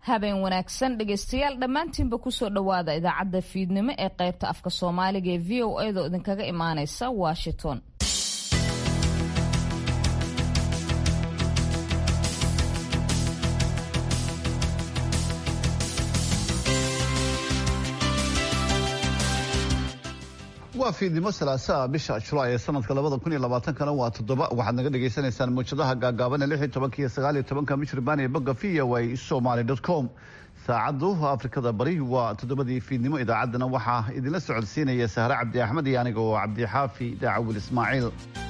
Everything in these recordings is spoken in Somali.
habeen wanaagsan dhegaystayaal dhammaantiinba kusoo dhowaada idaacadda fiidnimo ee qaybta afka soomaaliga ee v o edo idinkaga imaaneysa washington waa fiidnimo salaasaa bisha julaay ee sanadka labada kun iyo labaatankana waa toddoba waxaad naga dhagaysanaysaan muujadaha gaagaaban ee lix iyo tobanka iyo sagaal iyo tobanka michirbaan ee bogga v o a somaly dot com saacaddu afrikada bari waa toddobadii fiidnimo idaacaddana waxaa idinla socodsiinaya sahre cabdi axmed iyo aniga oo cabdixaafi daacawil ismaaciil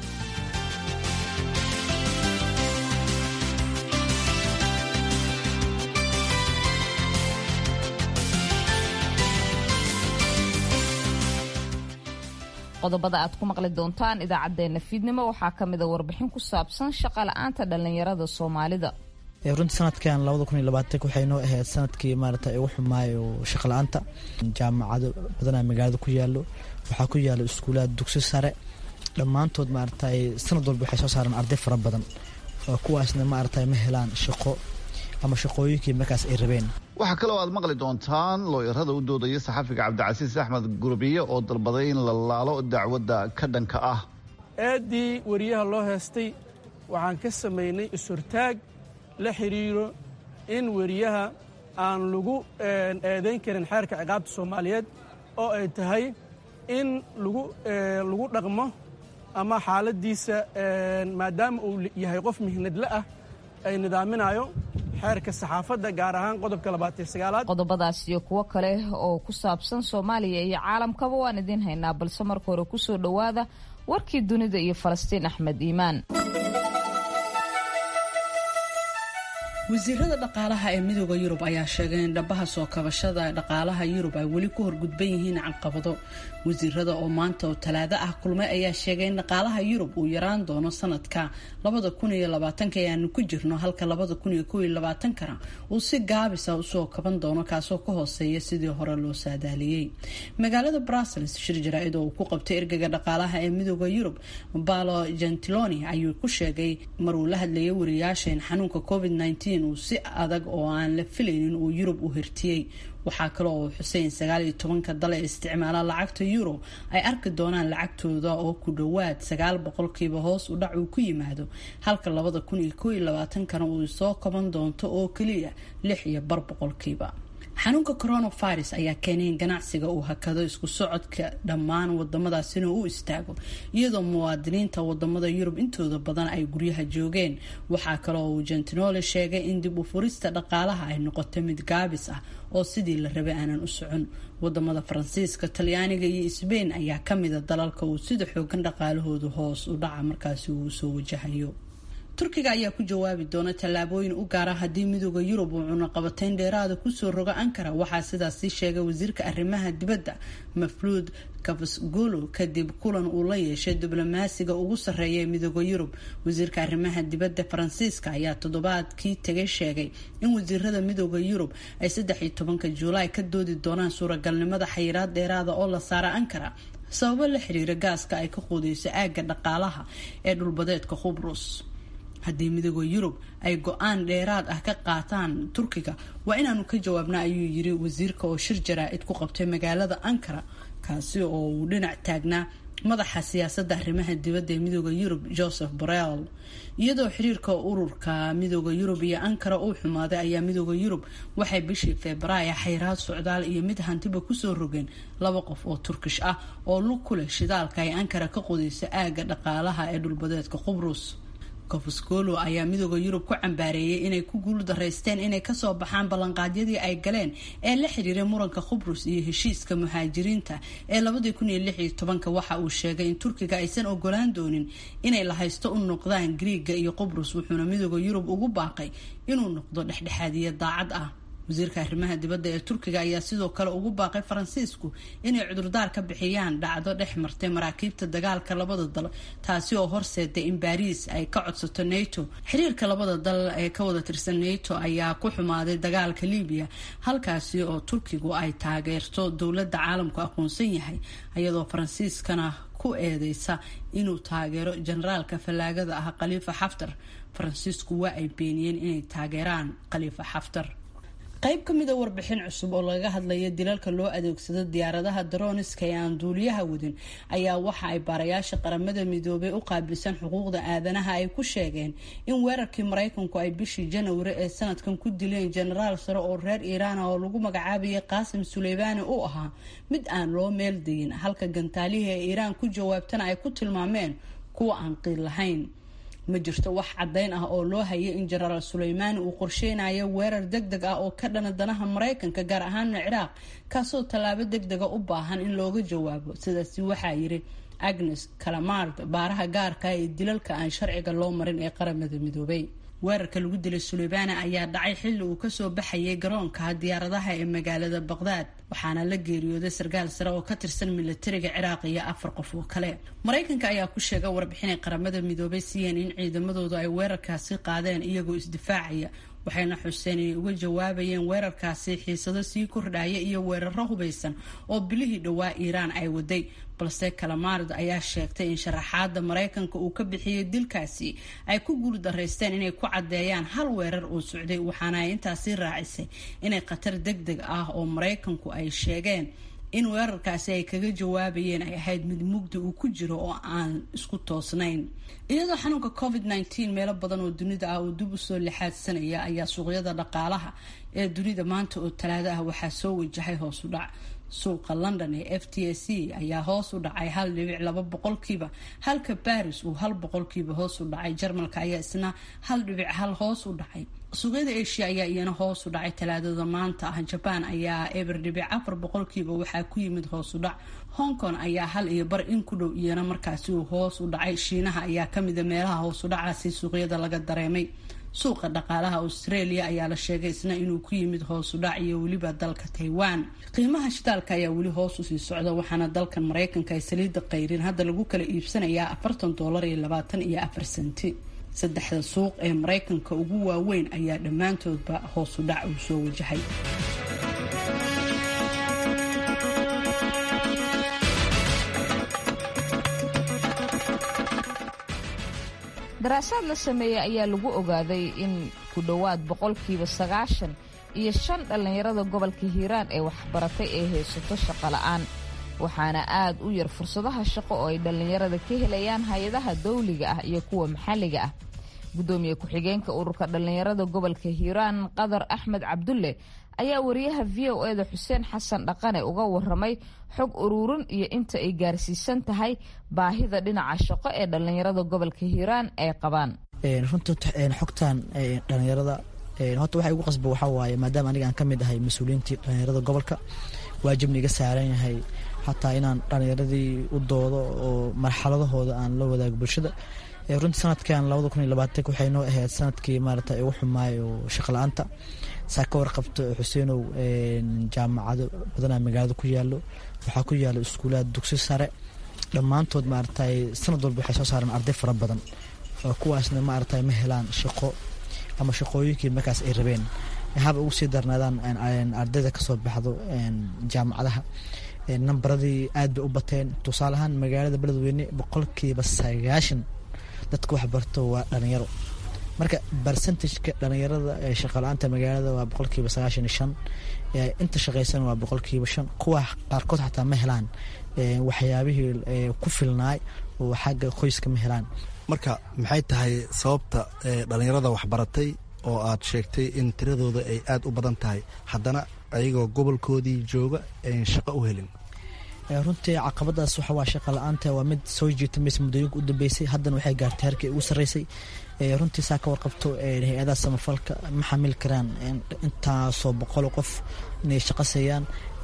qodobada aad ku maqli doontaan idaacadeena fiidnimo waxaa kamida warbixin ku saabsan shaqa la-aanta dhalinyarada soomaalida runtii sanadkan labada kun iyo labaatank waxay noo ahayd sanadkii maarata ugu xumaayo shaqa la-aanta jaamacado badanaa magaalada ku yaalo waxaa ku yaalo iskuulaad dugsi sare dhammaantood maarata sanad walba waxay soo saaraan arday fara badan kuwaasna maarata ma helaan shaqo ama shaqooyinkii markaas ay rabeen waxaa kaloo aad maqli doontaan looyarada u doodaya saxafiga cabdicasiis axmed gurbiye oo dalbaday in la laalo dacwadda ka dhanka ah eeddii wariyaha loo heestay waxaan ka samaynay is-hortaag la xidhiiro in weriyaha aan lagu eedayn karin xeerka ciqaabta soomaaliyeed oo ay tahay in lagu dhaqmo ama xaaladdiisa maadaama uu yahay qof mihnadle ah ay nidaaminayo xeerka saxaafadda gaar ahaan qodobka labaatan sagaalaad qodobadaas iyo kuwo kale oo ku saabsan soomaaliya iyo caalamkaba waan idiin haynaa balse marka hore kusoo dhowaada warkii dunida iyo falastiin axmed iimaan wasiirada dhaqaalaha ee midooda yurub ayaa sheegay in dhabaha soo kabashada dhaqaalaha yurub ay weli ku horgudban yihiin caqabado wasiirada oo maanta oo talaado ah kulmay ayaa sheegay in dhaqaalaha yurub uu yaraan doono sanadka labada kun iyo labaatanka ee aanu ku jirno halka labada kun iyo kow iyo labaatankana uu si gaabisa usoo kaban doono kaasoo ka hooseeya sidii hore loo saadaaliyey magaalada brussels shir jaraa-id oo uu ku qabtay ergaga dhaqaalaha ee midooda yurub balo gentiloni ayuu ku sheegay maruu la hadlayay wariyaasha in xanuunka covid uu si adag oo aan la filaynin uu yurub u hirtiyey waxaa kale oo xuseyn sagaal iyo tobanka dal ee isticmaala lacagta euro ay arki doonaan lacagtooda oo ku dhowaad sagaal boqolkiiba hoos u dhac uu ku yimaado halka labada kun iyo kow iyo labaatankana uu soo kaban doonto oo keliya lix iyo bar boqolkiiba xanuunka coronavirus ayaa keenay in ganacsiga uu hakado isku socodka dhammaan wadamadaas inuu u istaago iyadoo muwaadiniinta wadamada yurub intooda badan ay guryaha joogeen waxaa kale oo uu gentinole sheegay in dib u furista dhaqaalaha ay noqotay mid gaabis ah oo sidii la rabay aanan u socon wadamada faransiiska talyaaniga iyo sbain ayaa kamida dalalka uu sida xoogan dhaqaalahoodu hoos u dhaca markaasi uu soo wajahayo turkiga ayaa ku jawaabi doona tallaabooyin u gaara haddii midooda yurub uu cunaqabateyn dheeraada kusoo rogo ankara waxaa sidaasi sheegay wasiirka arrimaha dibadda mafluud kafasgolo kadib kulan uu la yeeshay diblomaasiga ugu sarreeya ee midooda yurub wasiirka arrimaha dibadda faransiiska ayaa toddobaadkii tagay sheegay in wasiirada midooda yurub ay saddex iyo tobanka juulaay ka doodi doonaan suuragalnimada xayiraad dheeraada oo la saara ankara sababo la xiriira gaaska ay ka quudeyso aagga dhaqaalaha ee dhulbadeedka khubrus haddii midooda yurub ay go-aan dheeraad ah ka qaataan turkiga waa inaanu ka jawaabna ayuu yiri wasiirka oo shir jaraa-id ku qabtay magaalada ankara kaasi oo uu dhinac taagnaa madaxa siyaasadda arrimaha dibadda ee midooda yurub joseph borrell iyadoo xiriirka ururka midooda yurub iyo ankara uu xumaaday ayaa midooda yurub waxay bishii februaayo xayraad socdaal iyo mid hantiba kusoo rogeen laba qof oo turkish ah oo lug ku leh shidaalka ay ankara ka qodayso aagga dhaqaalaha ee dhulbadeedka qubrus kofosgolo ayaa midooda yurub ku cambaareeyay inay ku guul daraysteen inay kasoo baxaan ballanqaadyadii ay galeen ee la xiriiray muranka khubrus iyo heshiiska muhaajiriinta ee labadii kun iyo lix iyo tobanka waxa uu sheegay in turkiga aysan ogolaan doonin inay la haysto u noqdaan griiga iyo qubrus wuxuuna midooda yurub ugu baaqay inuu noqdo dhexdhexaadiya daacad ah wasiirka arrimaha dibadda ee turkiga ayaa sidoo kale ugu baaqay faransiisku inay cudurdaar ka bixiyaan dhacdo dhex martay maraakiibta dagaalka labada dal taasi oo horseeday in baariis ay ka codsato nato xiriirka labada dal ee ka wada tirsan nato ayaa ku xumaaday dagaalka libiya halkaasi oo turkigu ay taageerto dowladda caalamku aqoonsan yahay iyadoo faransiiskana ku eedeysa inuu taageero generaalka fallaagada ah khaliifa xaftar faransiisku waa ay beeniyeen inay taageeraan khaliifa xaftar qayb ka mida warbixin cusub oo laga hadlaya dilalka loo adeegsado diyaaradaha daroniska ee aan duuliyaha wadin ayaa waxa ay baarayaasha qaramada midoobay u qaabilsan xuquuqda aadanaha ay ku sheegeen in weerarkii maraykanku ay bishii janwari ee sanadkan ku dileen jenaraal sare oo reer iiraana oo lagu magacaabayay qaasim suleymaani uu ahaa mid aan loo meel degin halka gantaalihii ee iiraan ku jawaabtana ay ku tilmaameen kuwa aan qiil lahayn ma jirto wax caddayn ah oo loo hayay in jenaraal suleymaani uu qorsheynayo weerar deg deg ah oo ka dhana danaha maraykanka gaar ahaana ciraaq kaasoo tallaabo deg dega u baahan in looga jawaabo sidaasi waxaa yiri agnes calamard baaraha gaarka ee dilalka aan sharciga loo marin ee qaramada midoobay weerarka lagu dilay suleymaani ayaa dhacay xilli uu kasoo baxayay garoonka diyaaradaha ee magaalada baqdaad waxaana la geeriyooday sarkaal sare oo ka tirsan milatariga ciraaq iyo afar qof oo kale maraykanka ayaa ku sheegay warbixinay qaramada midoobay siiyeen in ciidamadoodu ay weerarkaasi qaadeen iyagoo isdifaacaya waxayna xuseen inay uga jawaabayeen weerarkaasi xiisado sii kordhaya iyo weeraro hubaysan oo bilihii dhowaa iiraan ay waday balse kalamaard ayaa sheegtay in sharaxaada maraykanka uu ka bixiyey dilkaasi ay ku guuldaraysteen inay ku caddeeyaan hal weerar uu socday waxaana ay intaasi raacisay inay khatar deg deg ah oo maraykanku ay sheegeen in weerarkaasi ay kaga jawaabayeen ay ahayd mid mugdi uu ku jiro oo aan isku toosnayn iyadoo xanuunka covid nteen meelo badan oo dunida ah uu dib usoo lixaadsanaya ayaa suuqyada dhaqaalaha ee dunida maanta oo talaado ah waxaa soo wajahay hoos u dhac suuqa london ee f t s c ayaa hoos u dhacay hal dhibic laba boqolkiiba halka baris uu hal boqolkiiba hoos u dhacay jarmalka ayaa isna hal dhibic hal hoos u dhacay suuqyada asia ayaa iyana hoos u dhacay talaadada maanta ah jabaan ayaa eber dhibic afar boqolkiiba waxaa ku yimid hoos u dhac hong kong ayaa hal iyo bar in ku dhow iyana markaasi uu hoos u dhacay shiinaha ayaa kamida meelaha hoos u dhacaasi suuqyada laga dareemay suuqa dhaqaalaha australia ayaa la sheegay isna inuu ku yimid hoos u dhac iyo weliba dalka taiwan qiimaha shidaalka ayaa weli hoos usii socda waxaana dalkan maraykanka ay saliida qayrin hadda lagu kala iibsanayaa afartan doolar iyo labaatan iyo afar senti saddexda suuq ee maraykanka ugu waaweyn ayaa dhammaantoodba hoos u dhac uu soo wajahay daraasaad la sameeyey ayaa lagu ogaaday in ku dhowaad boqolkiiba sagaashan iyo shan dhallinyarada gobolka hiiraan ee waxbaratay ay haysato shaqo la'aan waxaana aad u yar fursadaha shaqo oo ay dhallinyarada ka helayaan hay-adaha dawliga ah iyo kuwa maxalliga ah guddoomiye ku-xigeenka ururka dhallinyarada gobolka hiiraan qadar axmed cabdulle ayaa wariyaha v o eda xuseen xasan dhaqane uga waramay xog uruurin iyo inta ay gaarsiisan tahay baahida dhinaca shaqo ee dhallinyarada gobolka hiiraan ay qabaan runta xogtan dhallinyarada horta waxa igu qasba waxaa waaye maadaama aniga aan ka mid ahay mas-uuliyiintii dhallinyarada gobolka waajibna iga saaran yahay xataa inaan dhallinyaradii u doodo oo marxaladahooda aan la wadaago bulshada runtii sanadkan labada kun iyo labaatank waxay noo ahayd sanadkii maarata ugu xumaayo shaqo la-aanta saa ka warqabto xuseenow jaamacado badanaa magaalada ku yaalo waxaa ku yaalo iskuulaad dugsi sare dhammaantood maaragtay sanad walba waxay soo saareen arday fara badan oo kuwaasna maaragtay ma helaan shaqo ama shaqooyinkii markaas ay rabeen haba ugu sii darnaadaan ardayda kasoo baxdo jaamacadaha nambaradii aad bay u bateen tusaale ahaan magaalada beledweyne boqolkiiba sagaashan dadka wax barto waa dhalinyaro marka barcentageka dhalinyarada shaqala-aanta magaalada waa boqolkiiba sagaashan iyo shan inta shaqaysan waa boqolkiiba shan kuwa qaarkood xataa ma helaan waxyaabihii ku filnaay oo xagga qoyska ma helaan marka maxay tahay sababta dhalinyarada waxbaratay oo aad sheegtay in tiradooda ay aada u badan tahay haddana ayagoo gobolkoodii jooga ayn shaqo u helin runtii caqabadaas waxa waa shaqa la-aanta waa mid soo jiita maysa muddooyinka u dambeysay haddana waxay gaartay harkii ugu sarreysay runtii saa ka warqabto hay-adaha samafalka ma xamil karaan intaasoo boqol qof inay shaqo seeyaan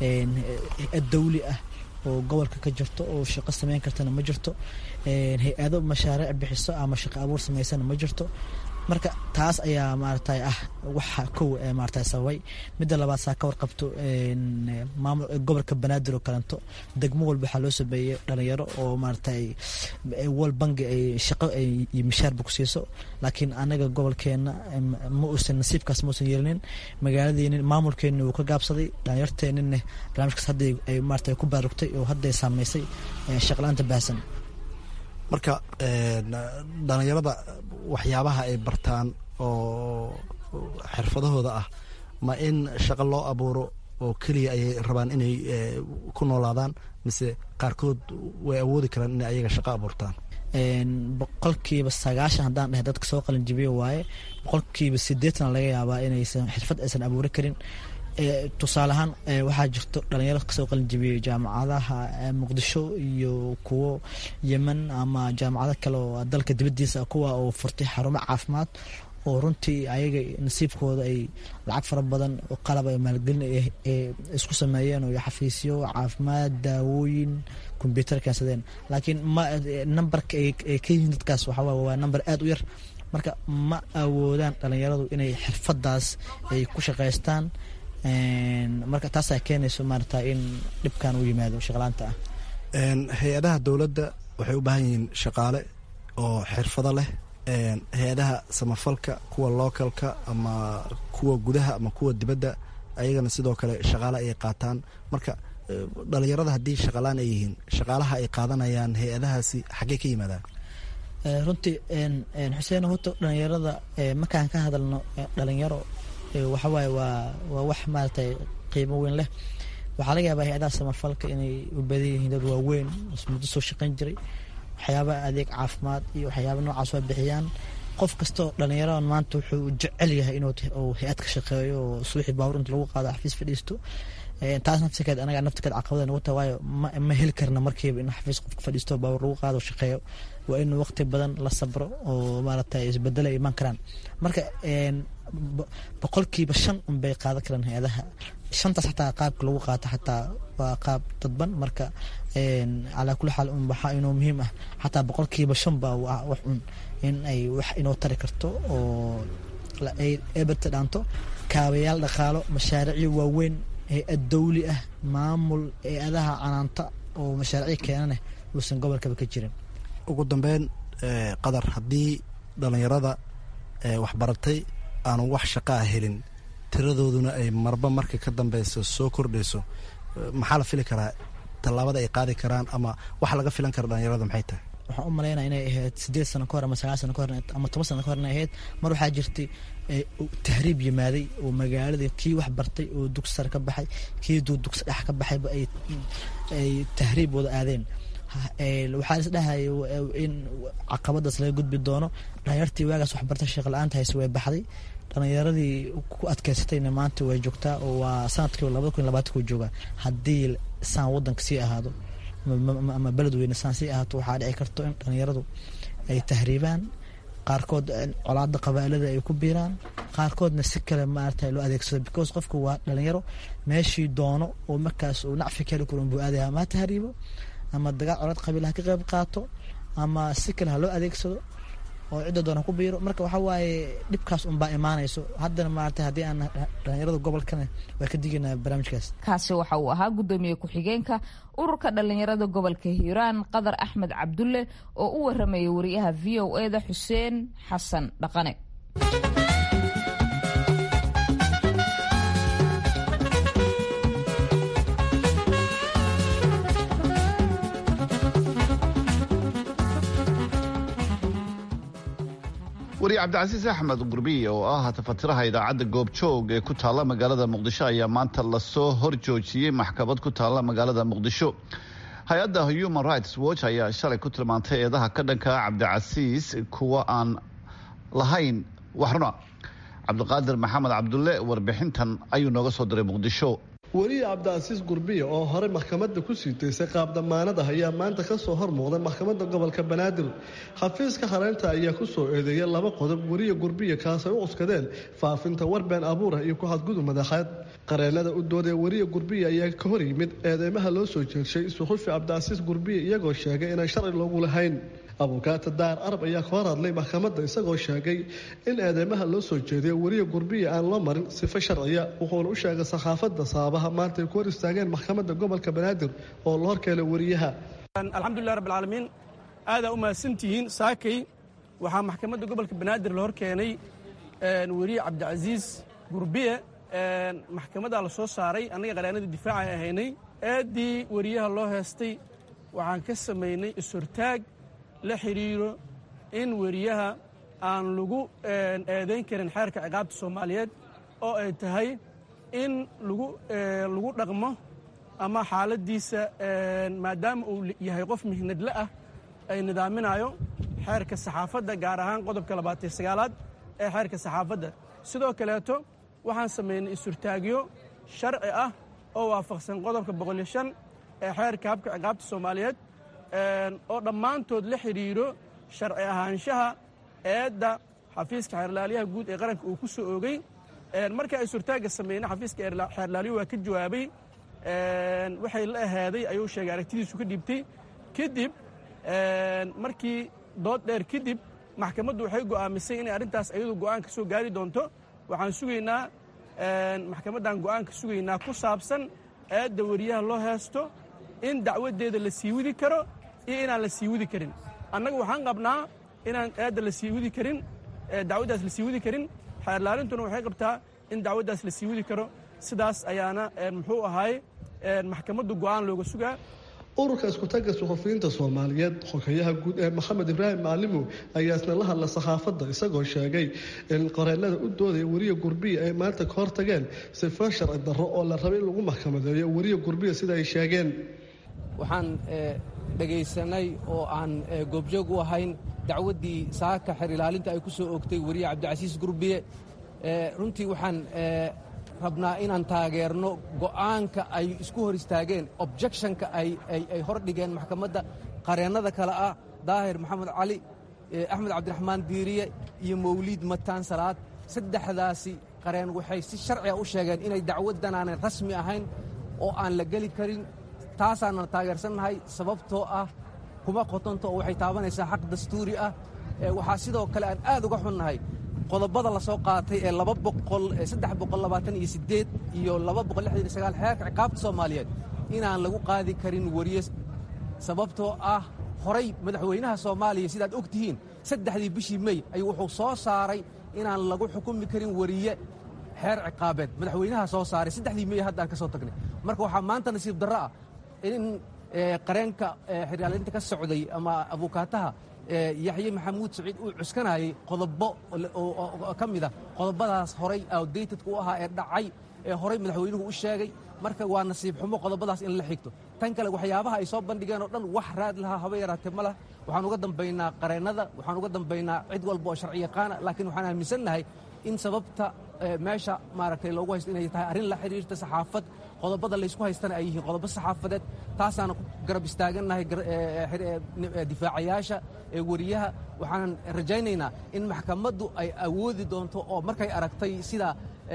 hay-ad dawli ah oo gobolka ka jirto oo shaqo sameyn kartana ma jirto hay-ado mashaariic bixiso ama shaqo abuur sameysana ma jirto marka taas ayaa maaragtay ah waxa kow maaragtay sababay midda labaad saa ka warqabto maamul gobolka banaadir oo kalento degmo walba waxaa loo sameeyey dhalinyaro oo maaragtay wal bangi ay shaqo iyo mishaarba ku siiso laakiin anaga gobolkeena ma uusan nasiibkaas ma uusan yeelinin magaaladeeni maamulkeeni wuu ka gaabsaday dhalinyarteenina barnaamijkaas hadda ay maaragtay ku baarugtay oo hadday saameysay shaqla-aanta baahsan marka dhalinyarada waxyaabaha ay bartaan oo xirfadahooda ah ma in shaqo loo abuuro oo keliya ayay rabaan inay ku noolaadaan mise qaarkood way awoodi karaan inay ayaga shaqo abuurtaan boqolkiiba sagaashan haddaan dheh dadka soo qalinjibiyo waaye boqolkiiba sideetan laga yaabaa inaysan xirfad aysan abuuri karin tusaale ahaan waxaa jirto dhalinyaro kasoo qalinjibiyey jaamacadaha muqdisho iyo kuwo yemen ama jaamacado kale oo dalka dibadiisa kuwa oo furtay xarumo caafimaad oo runtii ayaga nasiibkooda ay lacag fara badan oo qalab ay maalgelin isku sameeyeen oo xafiisyo caafimaad daawooyin kombyuutar keensadeen laakiin ma nambarka ay ka yihiin dadkaas waxaa waa namber aada u yar marka ma awoodaan dhalinyaradu inay xirfadaas ay ku shaqaystaan marka taasaa keenayso maarata in dhibkan u yimaado shaqlaanta ah hay-adaha dowladda waxay u baahan yihiin shaqaale oo xirfado leh hay-adaha samafalka kuwa localka ama kuwa gudaha ama kuwa dibadda ayagana sidoo kale shaqaale ayay qaataan marka dhalinyarada haddii shaqalaan ay yihiin shaqaalaha ay qaadanayaan hay-adahaasi xaggey ka yimaadaan runtii xuseen horta dhalinyarada markaan ka hadalno dhalinyaro waxawaaye waa waa wax maaratay qiimo weyn leh waxaa laga yaabaa hay-adaha samafalka inay u badan yihiin dad waaweyn muddo soo shaqayn jiray waxyaabaha adeeg caafimaad iyo waxyaaba noocaas waa bixiyaan qof kastoo dhalinyaradan maanta wuxuu jecel yahay inuu hay-ad ka shaqeeyo oo suuxii baawur inta lagu qaado xafiis fadhiisto taas nafsikeed anaga naftikeed caqabada nagu taha waayo ma heli karna markiiba in xafiis qofka fadhiisto baawur lagu qaado shaqeeyo waa in waqti badan la sabro oo maaragtay isbedelo ay imaan karaan marka boqolkiiba shan unbay qaadan karaan hay-adaha shantaas xataa qaabka lagu qaato xataa waa qaab dadban marka calaa kulli xaal un waxaa inuu muhiim ah xataa boqolkiiba shan baa wax un in ay wax inoo tari karto oo eberta dhaanto kaabayaal dhaqaalo mashaariicyo waaweyn hay-ad dawli ah maamul hay-adaha canaanta oo mashaariicyo keenaneh uusan gobolkaba ka jirin ugu dambeyn qadar haddii dhalinyarada waxbaratay aanu wax shaqaa helin tiradooduna ay marba marka ka dambeyso soo kordhayso maxaa la fili karaa tallaabada ay qaadi karaan ama waxa laga filan kara dhalinyarada maxay tahay waxaan u malaynaya inay ahayd sideed sano kahor ama sagaal sano kahor ama toban sano kahor inay ahayd mar waxaa jirtay tahriib yimaaday oo magaaladii kii wax bartay oo dugsi sare ka baxay kii dugsi dhex ka baxayba ay tahriib wada aadeen waxaa is dhahaya in caqabadaas laga gudbi doono dhalinyartii waagaas waxbarta sheekh la-aanta hayse way baxday dhalinyaradii ku adkeysatayna maanta way joogtaa oo waa sanadkii labada kun labaatanku joogaa haddii saan wadanka sii ahaado ama beledweyne saan sii ahaato waxaa dhici karto in dhalinyaradu ay tahriibaan qaarkood colaada qabaalada ay ku biiraan qaarkoodna si kale maarata loo adeegsado because qofku waa dhalinyaro meeshii doono oo markaas uu nacfi keli karo buu aadaya ama ha tahriibo ama dagaal colaad qabiil ha ka qayb qaato ama si kale ha loo adeegsado oo cidda doona ku biiro marka waxaa waaye dhibkaas unbaa imaanayso haddana maarata haddii aan dhalinyarada gobolkana waa ka digaynaa barnaamijkaas kaasi waxa uu ahaa guddoomiye ku-xigeenka ururka dhalinyarada gobolka hiiraan qadar axmed cabdulle oo u waramayay wariyaha v o e da xuseen xasan dhaqane wariye cabdicasiis axmed gurbiye oo ah tafatiraha idaacadda goobjoog ee ku taalla magaalada muqdisho ayaa maanta lasoo hor joojiyey maxkamad ku taalla magaalada muqdisho hay-adda human rights watch ayaa shalay ku tilmaantay eedaha ka dhanka cabdicasiis kuwa aan lahayn waxruna cabdiqaadir maxamed cabdulle warbixintan ayuu nooga soo diray muqdisho weliye cabdicasiis gurbiye oo horey maxkamadda ku sii daysay qaab damaanad ah ayaa maanta ka soo hor muuqday maxkamadda gobolka banaadir xafiiska hareynta ayaa ku soo eedeeyay laba qodob weriye gurbiye kaasay u cuskadeen faafinta warbeen abuurah iyo ku xadgudub madaxeed qareenada u doodee weriye gurbiye ayaa ka hor yimid eedeymaha loo soo jeedshay suxufi cabdicasiis gurbiye iyagoo sheegay inaan sharci loogu lahayn abukaata daar arab ayaa ka hor hadlay maxkamadda isagoo sheegay in eedeymaha loo soo jeediyo weriye gurbiye aan loo marin sifo sharciya wuxuuna u sheegay saxaafadda sababaha maanta ay ku hor istaageen maxkamadda gobolka banaadir oo la horkeelay weriyaha alxamdulilah rabbilcaalamiin aadaa u mahadsantihiin saakay waxaa maxkamadda gobolka banaadir la hor keenay weriye cabdicasiis gurbiye maxkamaddaa la soo saaray annaga qareenadii difaaca ay ahaynay eeddii weriyaha loo heestay waxaan ka samaynay is-hortaag la xidhiiro in weriyaha aan lagu eedayn karin xeerka ciqaabta soomaaliyeed oo ay tahay in lagu lagu dhaqmo ama xaaladdiisa maadaama uu yahay qof mihnadle ah ay nidaaminayo xeerka saxaafadda gaar ahaan qodobka labaatan sagaalaad ee xeerka saxaafadda sidoo kaleeto waxaan samaynay isurtaagyo sharci ah oo waafaqsan qodobka boqoliyo shan ee xeerka habka ciqaabta soomaaliyeed oo dhammaantood la xidhiidho sharci ahaanshaha eedda xafiiska xeerlaaliyaha guud ee qaranka uu ku soo oogay markii ay surtaagga sameynay xafiiska xeerlaaliyuhu waa ka jawaabay waxay la ahaaday ayuu sheegay aragtidiisu ka dhiibtay kadib markii dood dheer kadib maxkamaddu waxay go'aamisay inay arrintaas ayadu go'aan ka soo gaari doonto waxaan sugaynaa maxkamaddan go'aan ka sugaynaa ku saabsan eedda wariyaha loo heesto in dacwaddeeda la sii widi karo iyo inaan la sii widi karin annaga waxaan qabnaa inaan eedda la sii widi karin dacwaddaas la sii widi karin xeerlaalintuna waxay qabtaa in dacwaddaas la sii widi karo sidaas ayaana muxuu ahaay maxkamaddu go'aan looga sugaa ururka iskutaga suxufiyiinta soomaaliyeed xogeyaha guud ee maxamed ibraahim macalimow ayaa isna la hadla saxaafadda isagoo sheegay in qoreennada u doodaya weriya gurbiya ay maanta ka hortageen sifo sharci darro oo la rabay in lagu maxkamadeeyo weriya gurbiya sida ay sheegeen waxaan dhegaysanay oo aan goobjoog u ahayn dacwaddii saaka xer ilaalinta ay ku soo oogtay weriye cabdicasiis gurbiye runtii waxaan rabnaa inaan taageerno go'aanka ay isku hor istaageen objectionka ay hor dhigeen maxkamadda qareennada kale ah daahir maxamed cali axmed cabdiraxmaan diiriye iyo mawliid mataan salaad saddexdaasi qareen waxay si sharciga u sheegeen inay dacwaddan aanay rasmi ahayn oo aan la geli karin taasaanna taageersannahay sababtoo ah kuma qotonto oo waxay taabanaysaa xaq dastuuri ah waxaa sidoo kale aan aad uga xunnahay qodobada la soo qaatay ee laba boqol saddex boqol labaatan iyo siddeed iyo laba boqol lixdan iyo sagaal xeerka ciqaabta soomaaliyeed inaan lagu qaadi karin weriye sababtoo ah horay madaxweynaha soomaaliya sidaad og tihiin saddexdii bishii mey ayuu wuxuu soo saaray inaan lagu xukumi karin weriye xeer ciqaabeed madaxweynaha soo saaray saddexdii mey haddaan ka soo tagnay marka waxaa maanta nasiib darro ah in qareenka xeryaalinta ka socday ama abuukaataha yaxye maxamuud saciid uu cuskanayay qodobo ka mida qodobadaas horay outdatedka u ahaa ee dhacay ee horay madaxweynuhu u sheegay marka waa nasiib xumo qodobadaas in la xigto tan kale waxyaabaha ay soo bandhigeen oo dhan wax raad lahaa haba yaraatee ma lah waxaan uga dambaynaa qareennada waxaan uga dambaynaa cid walba oo sharci yaqaana laakiin waxaan aaminsannahay in sababta meesha maaragtay loogu haysto inay tahay arrin la xidhiirta saxaafad qodobada laysku haystana ay yihiin qodobo saxaafadeed taasaana ku garab istaagannahay difaacayaasha ee weriyaha waxaanan rajaynaynaa in maxkamaddu ay awoodi doonto oo markay aragtay sida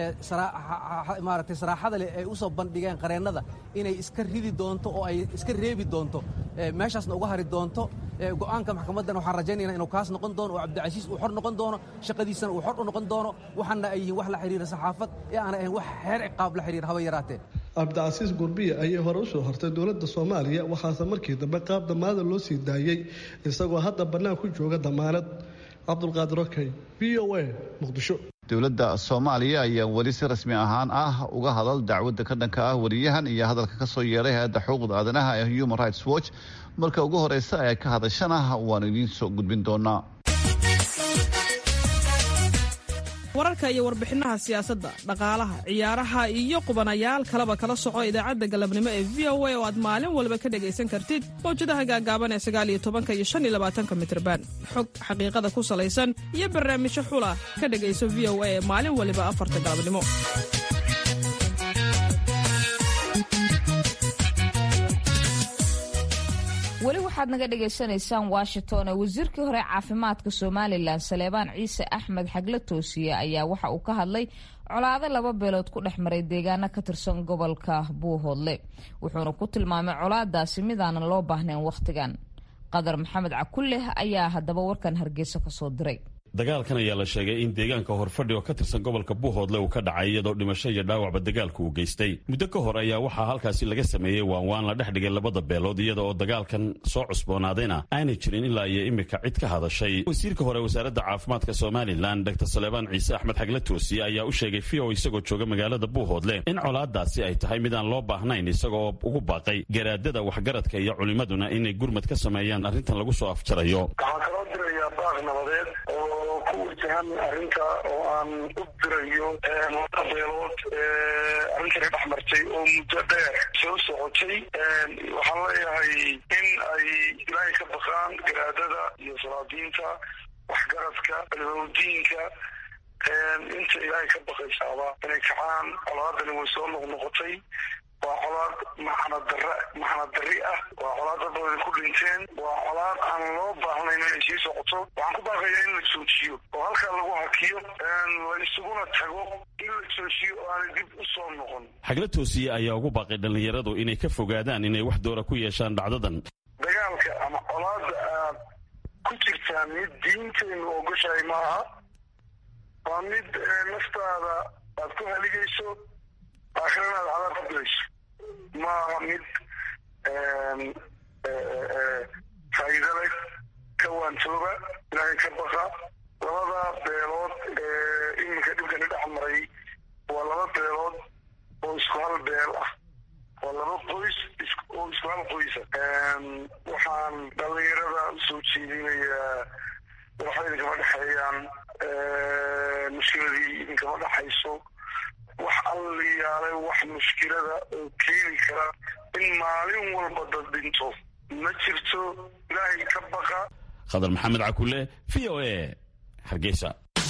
maaragtay saraaxada leh ay u soo bandhigeen qareennada inay iska ridi doonto oo ay iska reebi doonto meeshaasna uga hari doonto go'aanka maxkamaddana waxaan rajaynaynaa inuu kaas noqon doono oo cabdicasiis uu xor noqon doono shaqadiisana uu xor u noqon doono waxaana ay yihiin wax la xidhiira saxaafad ee aanay ahayn wax xeer ciqaab la xidhiira haba yaraatee cabdicasiis gurbiya ayay hore u soo hortay dowladda soomaaliya waxaase markii dambe qaab damaanada loo sii daayey isagoo hadda bannaan ku jooga damaanad cabdulqaadir okey v o a muqdisho dowladda soomaaliya ayaa weli si rasmi ahaan ah uga hadal dacwadda ka dhanka ah wariyahan iyo hadalka ka soo yeedhay hay-adda xuquuqda aadanaha ee human rights watch marka ugu horeysa ee ka hadashana waanu idiin soo gudbin doonaa wararka iyo warbixinaha siyaasadda dhaqaalaha ciyaaraha iyo qubanayaal kaleba kala soco idaacadda galabnimo ee v o a oo aad maalin walba ka dhegaysan kartid mawjadaha gaagaaban ee sagaaliyo tobanka iyo shan iyo labaatanka mitrban xog xaqiiqada ku salaysan iyo barnaamijyo xula ka dhegayso v o a ee maalin waliba afarta galabnimo weli waxaad naga dhagaysanaysaan washington ee wasiirkii hore caafimaadka somalilan saleebaan ciise axmed xagle toosiye ayaa waxa uu ka hadlay colaado laba beelood ku dhex maray deegaano ka tirsan gobolka buuhoodle wuxuuna ku tilmaamay colaadaasi midaanan loo baahnayn wakhtigan qadar maxamed cakulleh ayaa haddaba warkan hargeysa kasoo diray dagaalkan ayaa la sheegay in deegaanka horfadhi oo ka tirsan gobolka buuhoodle uu ka dhacay iyadoo dhimasho iyo dhaawacba dagaalku uu geystay muddo ka hor ayaa waxaa halkaasi laga sameeyey waanwaan la dhex dhigay labada beelood iyada oo dagaalkan soo cusboonaadayna aanay jirin ilaa iyo imika cid ka hadashay wasiirka hore wasaaradda caafimaadka somalilan dr saleebaan ciise axmed xagle toosiye ayaa u sheegay v o isagoo jooga magaalada buuhoodle in colaadaasi ay tahay mid aan loo baahnayn isagoo ugu baaqay garaadada waxgaradka iyo culimmaduna inay gurmad ka sameeyaan arrintan lagu soo afjarayo ku wajahan arrinta oo aan u dirayo laba beelood arrintani dhex martay oo muddo dheer soo socotay waxaan leeyahay in ay ilaahay ka baqaan garaadada iyo salaadiinta waxgaradka almawdiinka inta ilaahay ka baqaysaaba inay kacaan colaadani way soo noqnoqotay waa colaad maxanadara maxanad dari ah waa colaad dad badan ku dhinteen waa colaad aan loo baahnayn inay sii socoto waxaan ku baaqayaa in la joojiyo oo halkaa lagu hakiyo la isuguna tago in la joojiyo oo aanay dib u soo noqon xagla toosiye ayaa ugu baaqay dhallinyaradu inay ka fogaadaan inay wax doora ku yeeshaan dhacdadan dagaalka ama colaada aad ku jirtaan mid diintaynu ogoshahay maaha waa mid naftaada aad ku haligayso aakhirana aad cadaab ku gelayso maaha mid faa'iido leh ka waantooba ilaahay ka baqa labada beelood ee iminka dhibkani dhex maray waa laba beelood oo isku hal beel ah waa laba qoys oo isku hal qoysa waxaan dhallinyarada usoo jeedinayaa waxba idinkama dhexeeyaan mushkiladii idinkama dhexayso wax alliyaalay wax mushkilada oo keeni kara in maalin walba dad dhinto ma jirto ilaahay ka baqa khadar maxamed cakule v o a hargeysa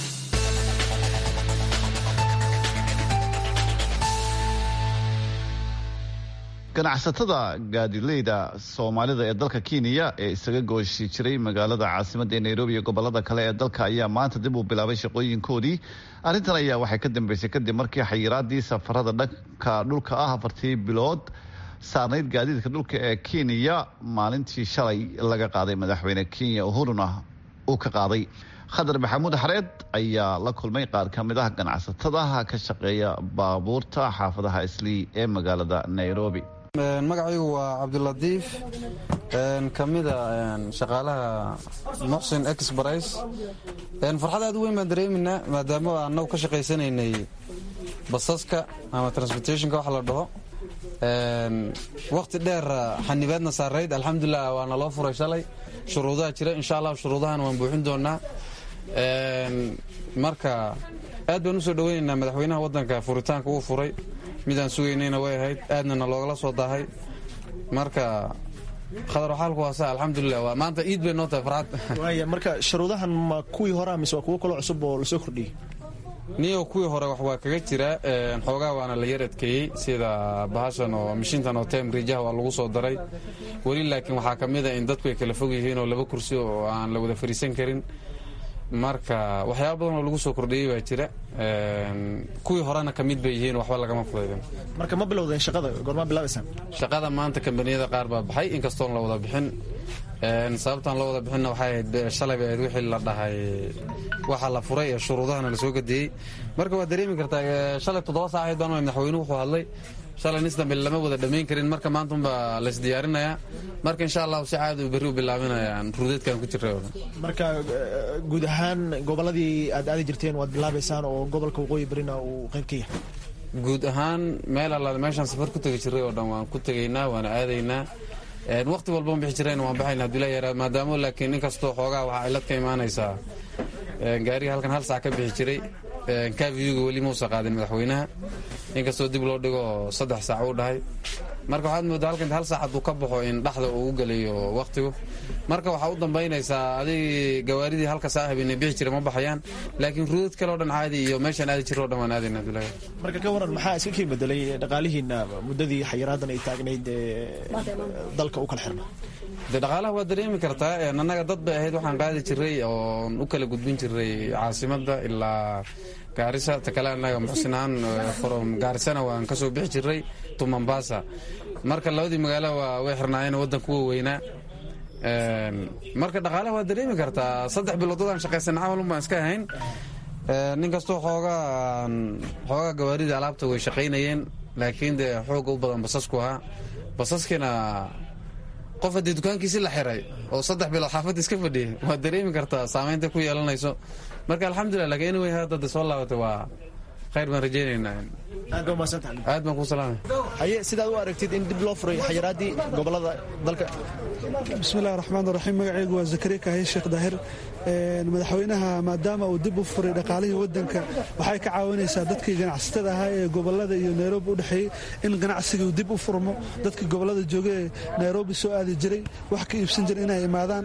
ganacsatada gaadileyda soomaalida ee dalka kenya ee isaga gooshi jiray magaalada caasimadda ee nairobi iyo gobolada kale ee dalka ayaa maanta dib uu bilaabay shaqooyinkoodii arrintan ayaa waxay ka dambeysay kadib markii xayiraadii safarada dhanka dhulka ah afartii bilood saarnayd gaadiidka dhulka ee kenya maalintii shalay laga qaaday madaxweyne kenya uhuruna uu ka qaaday khadar maxamuud xareed ayaa la kulmay qaar ka mid ah ganacsatadaha ka shaqeeya baabuurta xaafadaha islii ee magaalada nairobi magacaygu waa cabdilatiif ka mida shaqaalaha muxsin exbris farxad aad u weyn baan dareeminaa maadaama annagu ka shaqaysanaynay basaska ama transportationka wax la dhaho wakhti dheer xanibaadna saarayd alxamdulilah waana loo furay shalay shuruudaha jira insha allah shuruudahan waan buuxin doonaa marka aad baan usoo dhaweynaynaa madaxweynaha wadanka furitaanka uu furay midaan sugaynayna way ahayd aadnana loogala soo daahay marka khadar xaalku waa sa alxamdulilah waa maanta iid bay noo tahay farxad waaya marka shuruudahan ma kuwii hore mise waa kuwo kaloo cusub oo lasoo kordhiyey niyo kuwii hore wax waa kaga jira xoogaa waana la yar adkeeyey sida bahashan oo mishintan oo tem riijaha waa lagu soo daray weli laakiin waxaa ka mid a in dadku ay kala fog yihiin oo laba kursi oo aan la wada fariisan karin marka waxyaaba badan oo lagu soo kordhiyey baa jira kuwii horena ka mid bay yihiin waxba lagama fudaydan marka ma bilowdeen shaqada goormaa bilaabaysaan shaqada maanta kambaniyada qaar baa baxay inkastoon la wada bixin sababtaan la wada bixinna waxay ahayd shalay bay ahayd wixii la dhahay waxa la furay ee shuruudahana la soo gadeeyey marka waad dareemi kartaa shalay toddoba saacayd baan madaxweynuhu wuxuu hadlay shalay nis dambe lama wada dhammayn karin marka maanta unbaa laysdiyaarinayaa marka insha allahu si caadi berri u bilaabinayaan ruudeedkan ku jiray marka guud ahaan gobolladii aad aadi jirteen waad bilaabaysaan oo gobolka waqooyi barina uu qayb ka yahay guud ahaan meel allaale meeshaan safar ku tegi jiray oo dhan waan ku tegaynaa waana aadaynaa waqti walba bixi jirayna waan baxayna haduu leeyahay maadaamo laakiin inkastoo xoogaa waxaa cilad ka imaanaysaa gaariga halkan hal saac ka bixi jiray kavyuga weli muusa qaadin madaxweynaha inkastoo dib loo dhigo saddex saac uu dhahay marka waxaad moodaa halkan hal saac hadduu ka baxo in dhaxda uu u gelayo wakhtigu marka waxaa u dambaynaysaa adig gawaaridii halka saaxib inay bixi jira ma baxayaan laakiin ruudad kale o dhan caadi iyo meeshaan aadi jiro o dhan waan aadayna abdullahi marka ka waran maxaa iska kii bedelay dhaqaalihiina muddadii xayiraadan ay taagnayd dalka u kala xirna de dhaqaalaha waa dareemi kartaa annaga dad bay ahayd waxaan qaadi jiray oon u kala gudbin jiray caasimadda ilaa gaarisa ta kale annaga muxsinahaan from gaarisana waan ka soo bixi jiray to mombasa marka labadii magaalo waa way xirnaayeen waddanka wa weynaa marka dhaqaalaha waa dareemi kartaa saddex biloodadaan shaqaysan camalun baan iska ahayn nin kastoo xoogaa xoogaa gawaaridii alaabta way shaqaynayeen laakiin dee xooga u badan basasku ahaa basaskiina qof haddii dukaankiisi la xiray oo saddex bilood xaafadda iska fadhiyay waad dareemi kartaa saamaynta ku yeelanayso marka alxamdulilah lakin anyway hadda de soo laabatay waa khayr baan rajaynaynaa aad baan kuu salaamay haye sidaad u aragtid in dib loo furay xayiraadii gobolada dalka bismillahi raxmaan raxiim magacaygu waa zakariya kaahiye sheekh daahir madaxweynaha maadaama uu dib u furay dhaqaalihii wadanka waxay ka caawinaysaa dadkii ganacsatada ahaa ee gobolada iyo nairobi u dhexeeyey in ganacsigii dib u furmo dadkii gobolada jooga ee nairobi soo aadi jiray wax ka iibsan jira inay imaadaan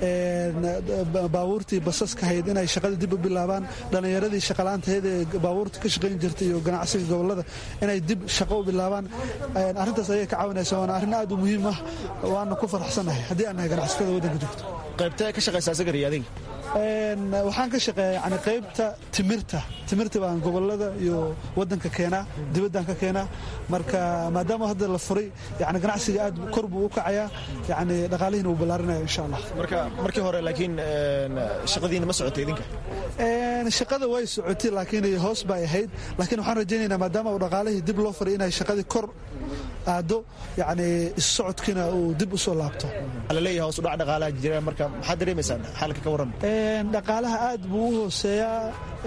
baabuurtii basaska hayd inay shaqada dib u bilaabaan dhallinyaradii shaqalaantahayd ee baabuurta ka shaqayn jirtay iyo ganacsiga gobolada inay dib shaqo u bilaabaan arrintaas ayay ka caawinaysa waana arrin aad u muhiim ah waana ku faraxsannahay haddii aan nahay ganacsatada waddanka joogto qaybtee ka shaqaysaa sagari adiga waxaan ka shaqeeya yani qaybta timirta timirta baan gobolada iyo wadanka keenaa dibaddaan ka keenaa marka maadaama hadda la furay yani ganacsiga aad kor buu u kacayaa yani dhaqaalihiina uu ballaarinaya insha allah marka markii hore laakiin shaqadiina ma socotay idinka shaqada way socotay laakiin hoos bay ahayd laakiin waxaan rajaynaynaa maadaama uu dhaqaalihii dib loo furay inay shaqadii kor aado yani issocodkiina uu dib u soo laabto laleeyahay hoos udhac dhaqaalaha jira marka maxaad dareemaysaan xaalka ka warrama dhaqaalaha aad buu u hooseeyaa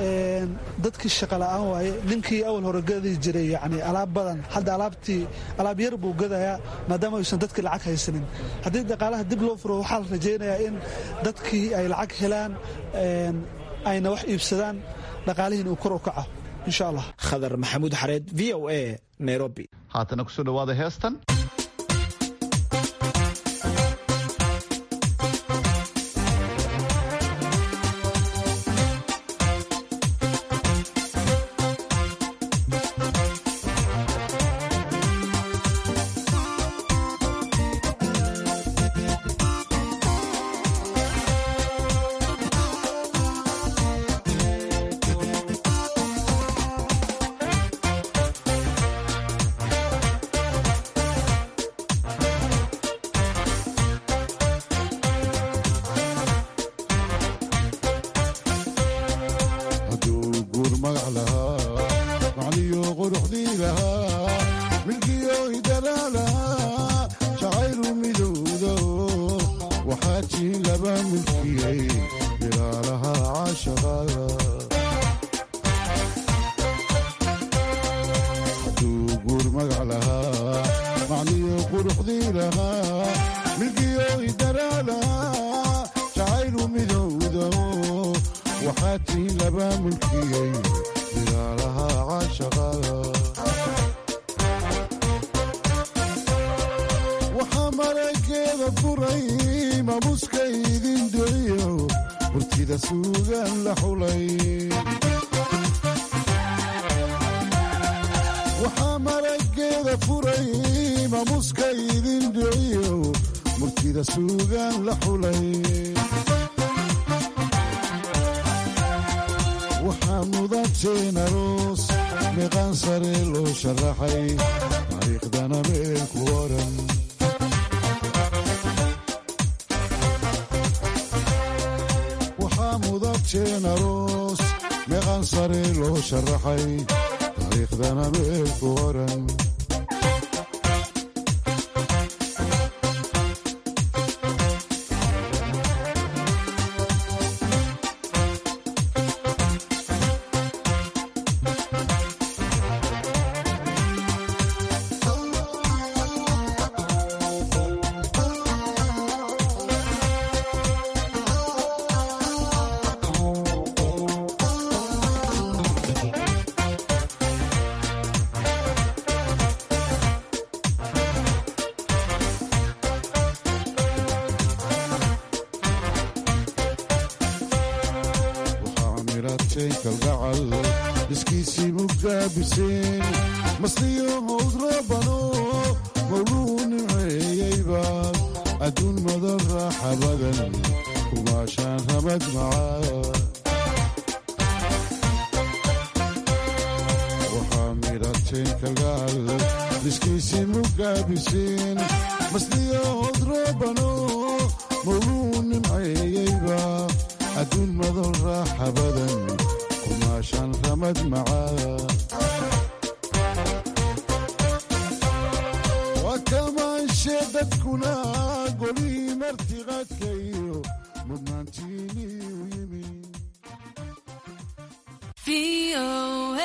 dadkii shaqa la'aan waaye ninkii awal hore gadi jiray yani alaab badan hadda alaabtii alaab yar buu gadayaa maadaama aysan dadkii lacag haysanin haddii dhaqaalaha dib loo furo waxaa la rajaynayaa in dadkii ay lacag helaan ayna wax iibsadaan dhaqaalihiina uu kor u kaco insha allah khadar maxamuud xareed v o a nairobi haatana kusoo dhawaada heestan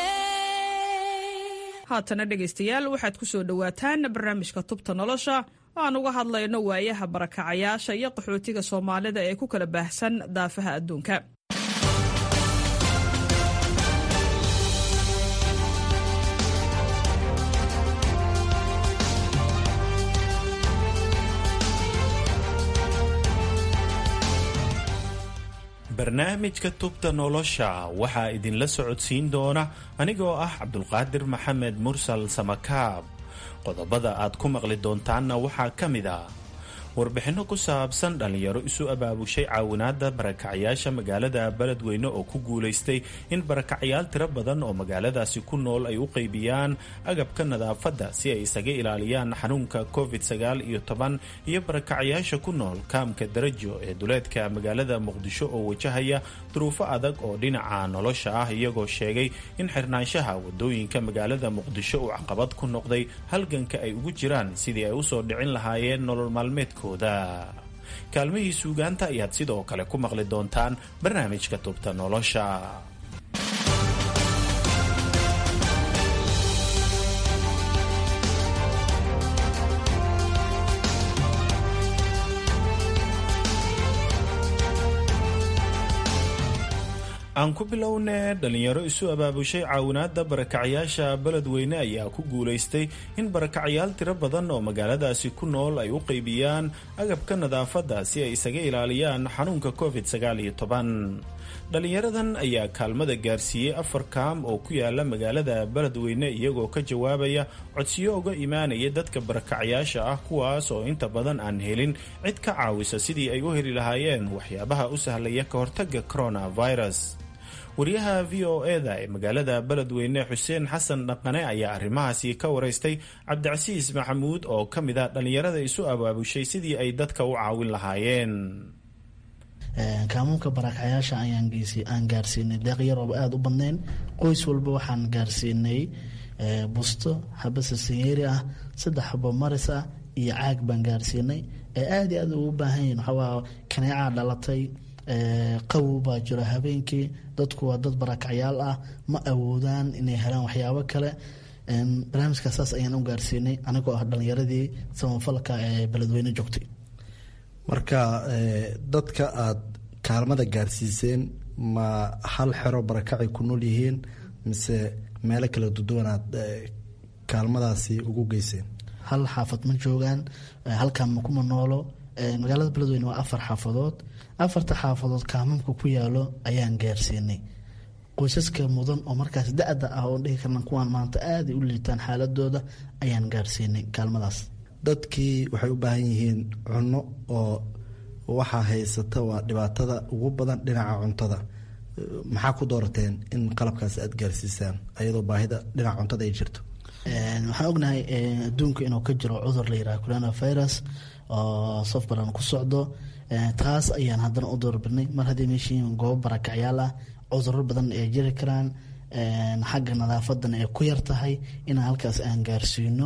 haatana dhegaystayaal waxaad ku soo dhowaataan barnaamijka tubta nolosha aan uga hadlayno waayaha barakacayaasha iyo qaxootiga soomaalida ee ku kala baahsan daafaha adduunka barnaamijka tubta nolosha waxaa idinla socodsiin doona anigoo ah cabdulqaadir maxamed mursal samakaab qodobada aad ku maqli doontaanna waxaa ka mid ah warbixinno ku saabsan dhallinyaro isu abaabushay caawinaadda barakacyaasha magaalada beledweyne oo ku guulaystay in barakacyaal tiro badan oo magaaladaasi ku nool ay u qaybiyaan agabka nadaafadda si ay isaga ilaaliyaan xanuunka covid sagaal iyo toban iyo barakacyaasha ku nool kaamka darajo ee duleedka magaalada muqdisho oo wajahaya duruufo adag oo dhinaca nolosha ah iyagoo sheegay in xirnaanshaha wadooyinka magaalada muqdisho uu caqabad ku noqday halganka ay ugu jiraan sidii ay usoo dhicin lahaayeen nolol maalmeedka kaalmihii suugaanta ayaad sidoo kale ku maqli doontaan barnaamijka tubta nolosha aan ku bilowne dhalinyaro isu abaabushay caawinaadda barakacyaasha beledweyne ayaa ku guulaystay in barakacyaal tiro badan oo magaaladaasi ku nool ay u qaybiyaan agabka nadaafadda si ay isaga ilaaliyaan xanuunka covid sagaal iyo toban dhalinyaradan ayaa kaalmada gaarsiiyey afar kaam oo ku yaala magaalada beledweyne iyagoo ka jawaabaya codsiyo uga imaanaya dadka barakacyaasha ah kuwaas oo inta badan aan helin cid ka caawisa sidii ay u heli lahaayeen waxyaabaha u sahlaya ka hortaga coronavirus wariyaha v o eda ee magaalada beledweyne xuseen xasan dhaqane ayaa arrimahaasi ka waraystay cabdicasiis maxamuud oo ka mid ah dhallinyarada isu abaabushay sidii ay dadka u caawin lahaayeen kaamuunka barakacyaasha aan gaarsiinay deeq yar ooba aada u badnayn qoys walba waxaan gaarsiinay busto habase sanyeeri ah saddex xabo maris ah iyo caag baan gaarsiinay ee aada iyo aad ugu baahan yihin waxawaa kaneecaa dhalatay qawow baa jiro habeenkii dadku waa dad barakacyaal ah ma awoodaan inay helaan waxyaabo kale barnaamijka saas ayaan u gaarsiinay anigoo ah dhalinyaradii samafalka ee beledweyne joogtay marka dadka aada kaalmada gaarsiiseen ma hal xero barakacay ku nool yihiin mise meelo kala duduwan aad kaalmadaasi ugu geyseen hal xaafad ma joogaan halkaan makuma noolo magaalada beledweyne waa afar xaafadood afarta xaafadood kaamamka ku yaalo ayaan gaarsiinay qoysaska mudan oo markaas da-da ah oo dhihi karna kuwaan maanta aaday u liitaan xaaladooda ayaan gaarsiinay kaalmadaas dadkii waxay u baahan yihiin cunno oo waxaa haysata waa dhibaatada ugu badan dhinaca cuntada maxaa ku doorateen in qalabkaas aada gaarsiisaan ayadoo baahida dhinaca cuntada ay jirto waxaan ognahay adduunka inuu ka jiro cudur la yiraha coronavirus oo saf badan ku socdo taas ayaan haddana u doorbidnay mar haddii meeshiin goobo barakacyaal ah cuduro badan ay jiri karaan xagga nadaafadana ay ku yar tahay inaan halkaas aan gaarsiino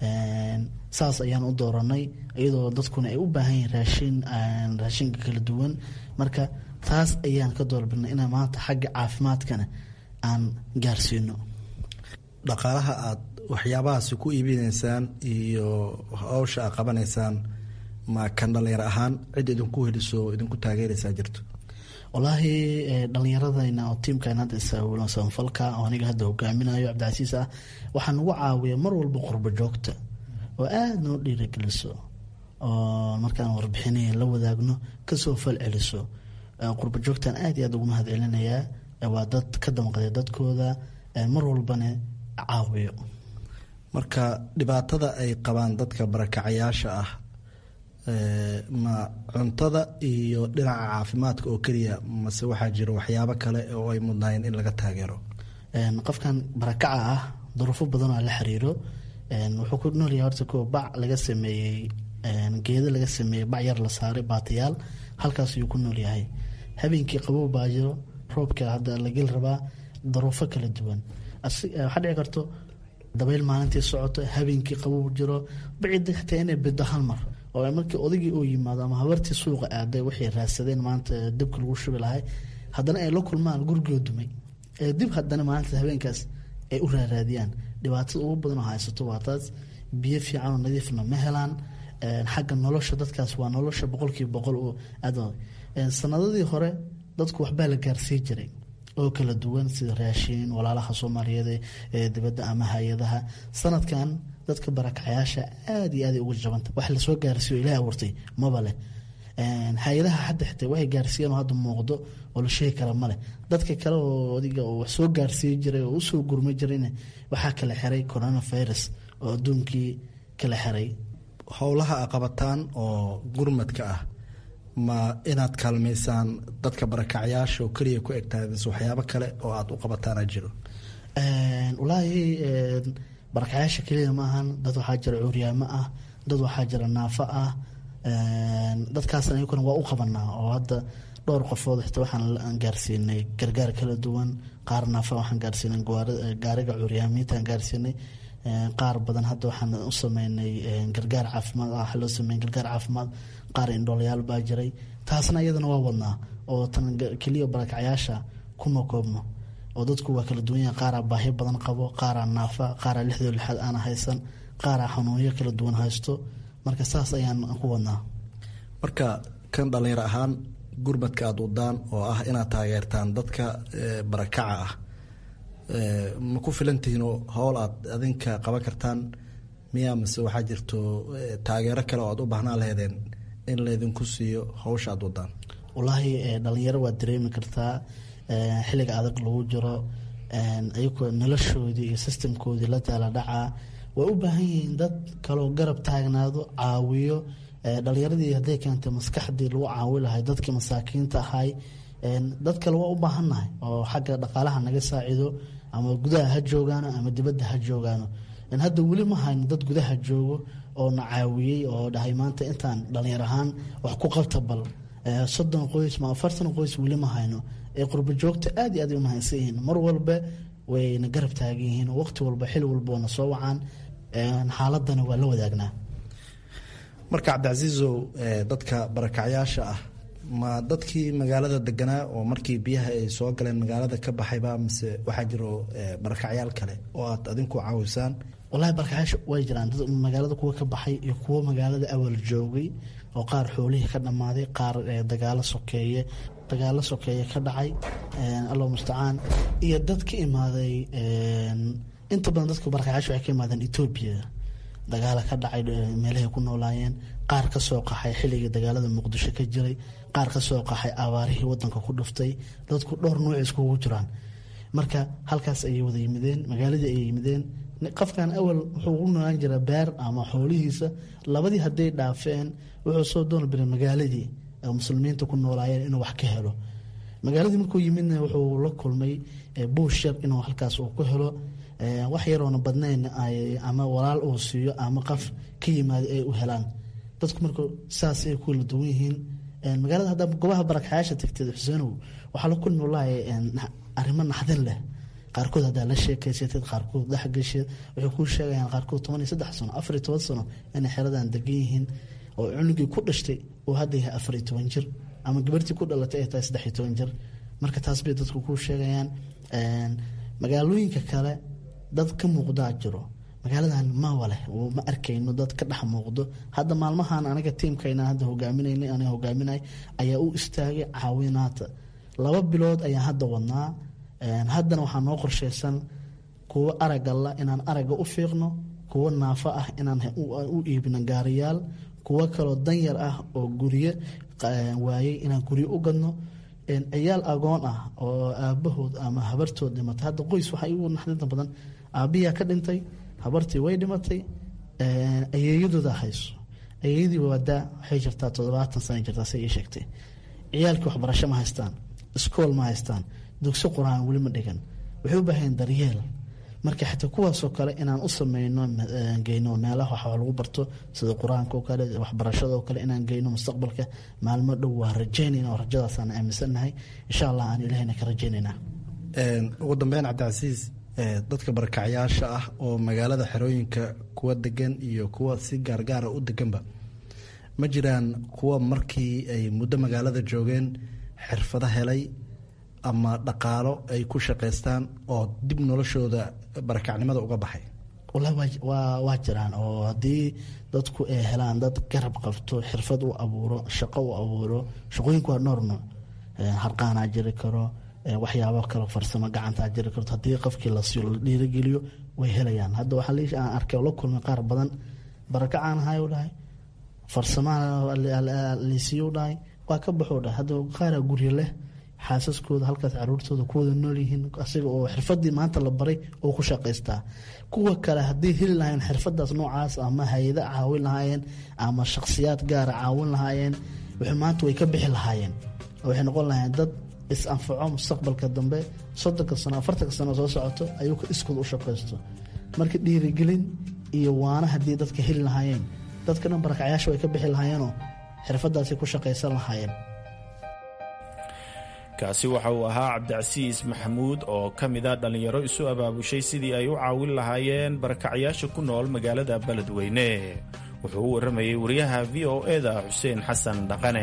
saas ayaan u dooranay iyadoo dadkuna ay u baahan yihin raashin raashinka kala duwan marka taas ayaan ka doorbidnay inaan maanta xagga caafimaadkana aan gaarsiino dhaqaalaha aada waxyaabahaasi ku iibinaysaan iyo hawsha aad qabanaysaan ma kan dhalinyar ahaan cid idinku heliso idinku taageeraysaa jirto wallaahi dhalinyaradayna oo tiimkan hadda isawulan samafalka oo aniga hadda hogaaminayo cabdicasiis ah waxaa nagu caawiya mar walba qurbo joogta oo aada noo dhiirageliso oo markaan warbixinay la wadaagno kasoo fal celiso qurbo joogtan aad iyo aad ugu mahad celinayaa waa dad ka damqaday dadkooda mar walbana caawiyo marka dhibaatada ay qabaan dadka barakacayaasha ah ma cuntada iyo dhinaca caafimaadka oo keliya mase waxaa jiro waxyaabo kale oo ay mudnaayeen in laga taageero qofkan barakaca ah duruufo badan oo la xiriiro wuxuu ku noolyahay horta kuwa bac laga sameeyey geedo laga sameeyey bac yar la saaray baatayaal halkaas ayuu ku nool yahay habeenkii qabow baa jiro roobka hadda la geli rabaa duruufo kala duwan waxaa dhici karto dabayl maalintii socoto habeenkii qabow jiro bacida xitaa inay bido hal mar oo markii odaygii uu yimaado ama habartii suuqa aaday waxay raadsadeen maanta dabka lagu shubi lahay haddana ay la kulmaan gurigoo dumay dib haddana maalinta habeenkaas ay u raaraadiyaan dhibaatada ugu badan oo haysato waa taas biyo fiican oo nadiifna ma helaan xagga nolosha dadkaas waa nolosha boqolkiiba boqol oo aad sanadadii hore dadku waxbaa la gaarsii jiray oo kala duwan sida raashiin walaalaha soomaaliyeed ee dibadda ama hay-adaha sanadkan dadka barakacayaasha aada iyo aada uga jabanta wax lasoo gaarsiiyo ilaah abuurtay maba leh hay-adaha hadda xitaa waxay gaarsiiyeen oo hadda muuqdo oo la sheegi kara maleh dadka kale oo adiga oo wax soo gaarsiiyi jiray oo usoo gurma jirayna waxaa kala xiray coronavirus oo adduunkii kala xiray howlaha a qabataan oo gurmadka ah ma inaad kaalmaysaan dadka barakacyaasha oo keliya ku egtahay mise waxyaabo kale oo aada u qabataana jiro walaahi barakacyaasha keliya ma ahan dad waxaa jira cuuryaamo ah dad waxaa jira naafo ah dadkaasna iyaguna waa u qabanaa oo hadda dhowr qofood xitaa waxaan gaarsiinay gargaar kala duwan qaar naafa waxaan gaarsiinay gaariga cuuryaamiintaan gaarsiinay qaar badan hadda waxaan u sameynay gargaar caafimaad ah loo sameeyay gargaar caafimaad qaar indhoolayaal baa jiray taasna iyadana waa wadnaa oo tan keliya barakacyaasha kuma koobno oo dadku waa kala duwan yahay qaaraa baahi badan qabo qaaraa naafa qaaraa lixdoo lixaad aana haysan qaaraa xanuunyo kala duwan haysto marka saas ayaan ku wadnaa marka kan dhallinyaro ahaan gurmadka aada wadaan oo ah inaad taageertaan dadka barakaca ah ma ku filantihiinoo howl aad adinka qaban kartaan miyaa mise waxaa jirto taageero kale oo aad u baahnaan laheedeen in laydinku siiyo hawsha aad wadaan wallaahi dhalinyaro waad dareemi kartaa xilliga adag lagu jiro ayagoo noloshoodii iyo sistamkoodii la daala dhacaa way u baahan yihiin dad kaloo garab taagnaado caawiyo dhalinyaradii hadday keentay maskaxdii lagu caawi lahay dadkii masaakiinta ahay dad kale waa u baahannahay oo xagga dhaqaalaha naga saacido ama gudaha ha joogaano ama dibadda ha joogaano hadda weli ma hayno dad gudaha joogo oo na caawiyey oo dhahay maanta intaan dhalinyar ahaan wax ku qabta bal soddon qoys ma afartan qoys weli ma hayno ee qurbo joogta aad iyo aad ay u mahadsan yihiin mar walba wayna garab taagan yihiin waqti walba xil walba wana soo wacaan xaaladana waa la wadaagnaa marka cabdicasiisow dadka barakacyaasha ah ma dadkii magaalada deganaa oo markii biyaha ay soo galeen magaalada ka baxayba mise waxaa jiro barakacyaal kale oo aad adinku caawisaan walahi barakacyaasha way jiraan dad magaalada kuwa ka baxay iyo kuwo magaalada awal joogay oo qaar xoolihii ka dhammaaday qaar dagaalo sokeeye dagaalo sokeeye ka dhacay allah mustacaan iyo dad ka imaaday inta badan dadka barakacyaasha waxay ka imaadeen etoobiya dagaala ka dhacay meelahay ku noolaayeen qaar ka soo qaxay xilligii dagaalada muqdisho ka jiray qaar ka soo qaxay abaarihii wadanka ku dhuftay dadku dhowr nuuc iskugu jiraan marka halkaas ayay wada yimideen magaaladii ayay yimideen qofkan awal wuxuu u noolaan jiraa beer ama xoolihiisa labadii hadday dhaafeen wuxuu soo dooni biray magaaladii muslimiinta ku noolaayeen inuu wax ka helo magaaladii markuu yimidna wuxuu la kulmay buush yar inuu halkaas uu ku helo wax yaroona badnayn ama walaal uu siiyo ama qof ka yimaada ay u helaan dadku marka saas ay kula duwan yihiin magaalada hadda gobaha barakxayaasha tagteed xuseenow waxaa la kulmi walahi arrimo naxdin leh qaarkood haddaa la sheekaysateed qaarkood dhexgesheed waxay kuu sheegayaan qaarkood toban iyo saddex sano afar iyo toban sano inay xeradan degan yihiin oo cunugii ku dhashtay uu hadda yahay afar iyo toban jir ama gabartii ku dhalatay ay tahay saddex iyo toban jir marka taas bay dadku kuu sheegayaan magaalooyinka kale dad ka muuqdaa jiro magaaladan mawaleh ma arkayno dad ka dhex muuqdo hadda maalmahan aniga tiimkayna hadda hogaaminayna aniga hogaaminay ayaa u istaagay caawinaata laba bilood ayaan hadda wadnaa haddana waxaa noo qorshaysan kuwo aragga la inaan aragga u fiiqno kuwo naafo ah inaan u iibino gaariyaal kuwo kaloo danyar ah oo guryo waayey inaan guryo u gadno ciyaal agoon ah oo aabahood ama habartood dhimatay hadda qoys waxaa igu naxdinta badan aabiyaa ka dhintay habartii way dhimatay ayeeyadooda hayso ayeeyadii waadaa waxay jirtaa toddobaatan sana jirtaa say ii sheegtay ciyaalkii waxbarasho ma haystaan iskool ma haystaan dugsi qur-aan weli ma dhigan waxay u baahayeen daryeel marka xataa kuwaasoo kale inaan u sameyno geyno meelaha wax lagu barto sida qur-aanka oo kale waxbarashada oo kale inaan geyno mustaqbalka maalmo dhow waa rajeynayna oo rajadaasaan aaminsannahay insha allah aan ilahayna ka rajeynaynaa ugu dambeyn cabdicasiis dadka barakacyaasha ah oo magaalada xerooyinka kuwa degan iyo kuwa si gaargaara u deganba ma jiraan kuwa markii ay muddo magaalada joogeen xirfado helay ama dhaqaalo ay ku shaqaystaan oo dib noloshooda barakacnimada uga baxay waa jiraan oo haddii dadku ay helaan dad garab qabto xirfad u abuuro shaqo u abuuro shaqooyinku waa noor nooc harqaanaa jiri karo waxyaabo kale farsamo gacantaa jiri karto haddii qofkii lasiyo la dhiirageliyo way helayaan hadda waxaa liish aan arkay oo la kulmay qaar badan barakacaan ahay u dhahay farsamaha lisiiyo dhahay waa ka baxuu dhahay hadda qaaraa guryo leh xaasaskooda halkaas caruurtooda kuwada nool yihiin asiga oo xirfadii maanta la baray oo ku shaqaystaa kuwa kale haddii heli lahaayeen xirfadaas noocaas ama hay-ada caawin lahaayeen ama shakhsiyaad gaara caawin lahaayeen maanta way ka bixi lahaayeen waxay noqon lahaayeen dad is-anfaco mustaqbalka dambe soddonka sano afartanka sano soo socoto ayuu iskood u shaqaysto marka dhiirigelin iyo waana haddii dadka heli lahaayeen dadka dhan barakacyaasha way ka bixi lahaayeenoo xirfadaasi ku shaqaysan lahaayeen kaasi waxa uu ahaa cabdicasiis maxamuud oo ka mid a dhallinyaro isu abaabushay sidii ay u caawin lahaayeen barakacyaasha ku nool magaalada beledweyne wuxuu u warramayey wariyaha v o eda xuseen xasan dhaqane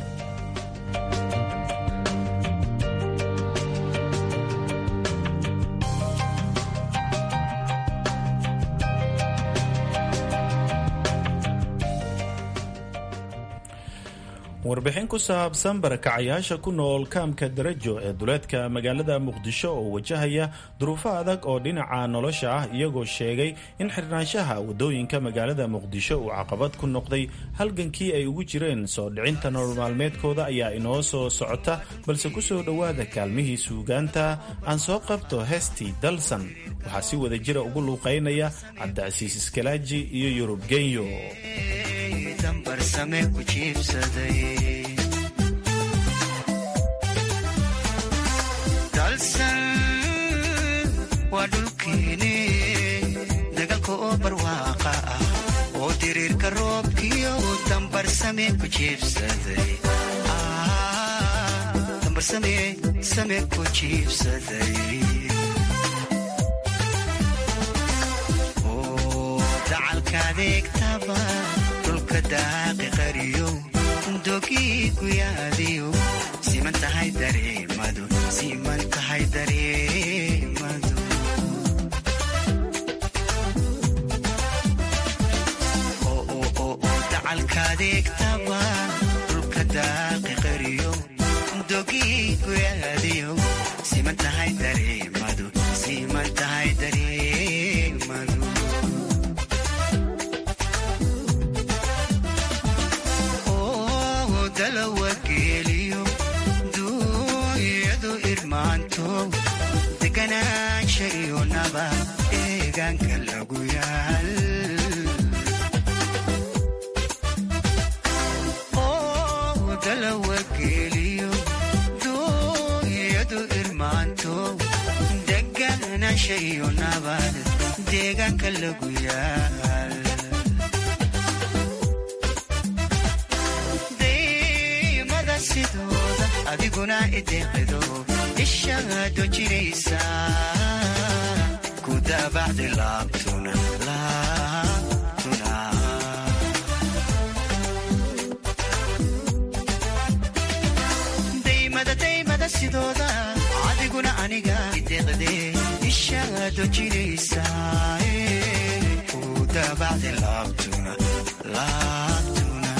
warbixin ku saabsan barakacayaasha ku nool kaamka darajo ee duleedka magaalada muqdisho oo wajahaya duruufo adag oo dhinaca nolosha ah iyagoo sheegay in xirnaanshaha wadooyinka magaalada muqdisho uu caqabad ku noqday halgankii ay ugu jireen soo dhicinta nolol maalmeedkooda ayaa inoo soo socota balse ku soo dhowaada kaalmihii suugaanta aan soo qabto heestii dalsan waxaa si wada jira ugu luuqaynaya cabdicasiis iskalaaji iyo yurub genyo dalsan waa dhulkeene dagaalka oo barwaaqa ah oo diriirka roobkiyo dambarsame ku jiibsaday dambarsame ku jiibsaday dacalka adeegtaba dhulka daaqi qariyo dogii guyaadiyo siman tahay dareemadu siman tahay dareemadu dacalka adeegtaba dhulka daaqi qariyo dogii guyaadiyo siman tahay dareemadu siman tahay dareemadu dalawageeliyo duunyadu irmaanto deganaansha iyo naba deegaanka lagu yaal dalawageeliyo duunyadu irmaanto deganaansha iyo nabad deegaanka lagu yaal sidooda adiguna ideeqido ishaado jiraysa ku daabacdi laabtuna laabtuna daymada daymada sidooda adiguna aniga ideeqde ishaado jiraysa ku daabacdi laabtuna laabtuna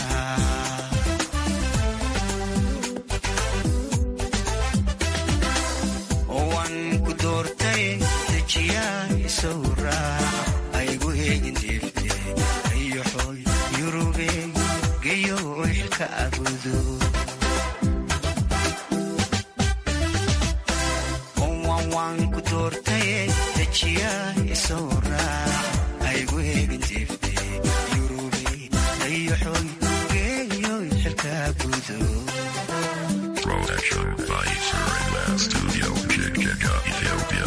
aygu eegin deefte ayoxoy yurube geyo xilka abudo waan ku doortaye dejiya isoo raac aygu eegin deefte yurube ayoxoy geyo xilka abudo Production by Surrender Studio, Chichika, Ethiopia.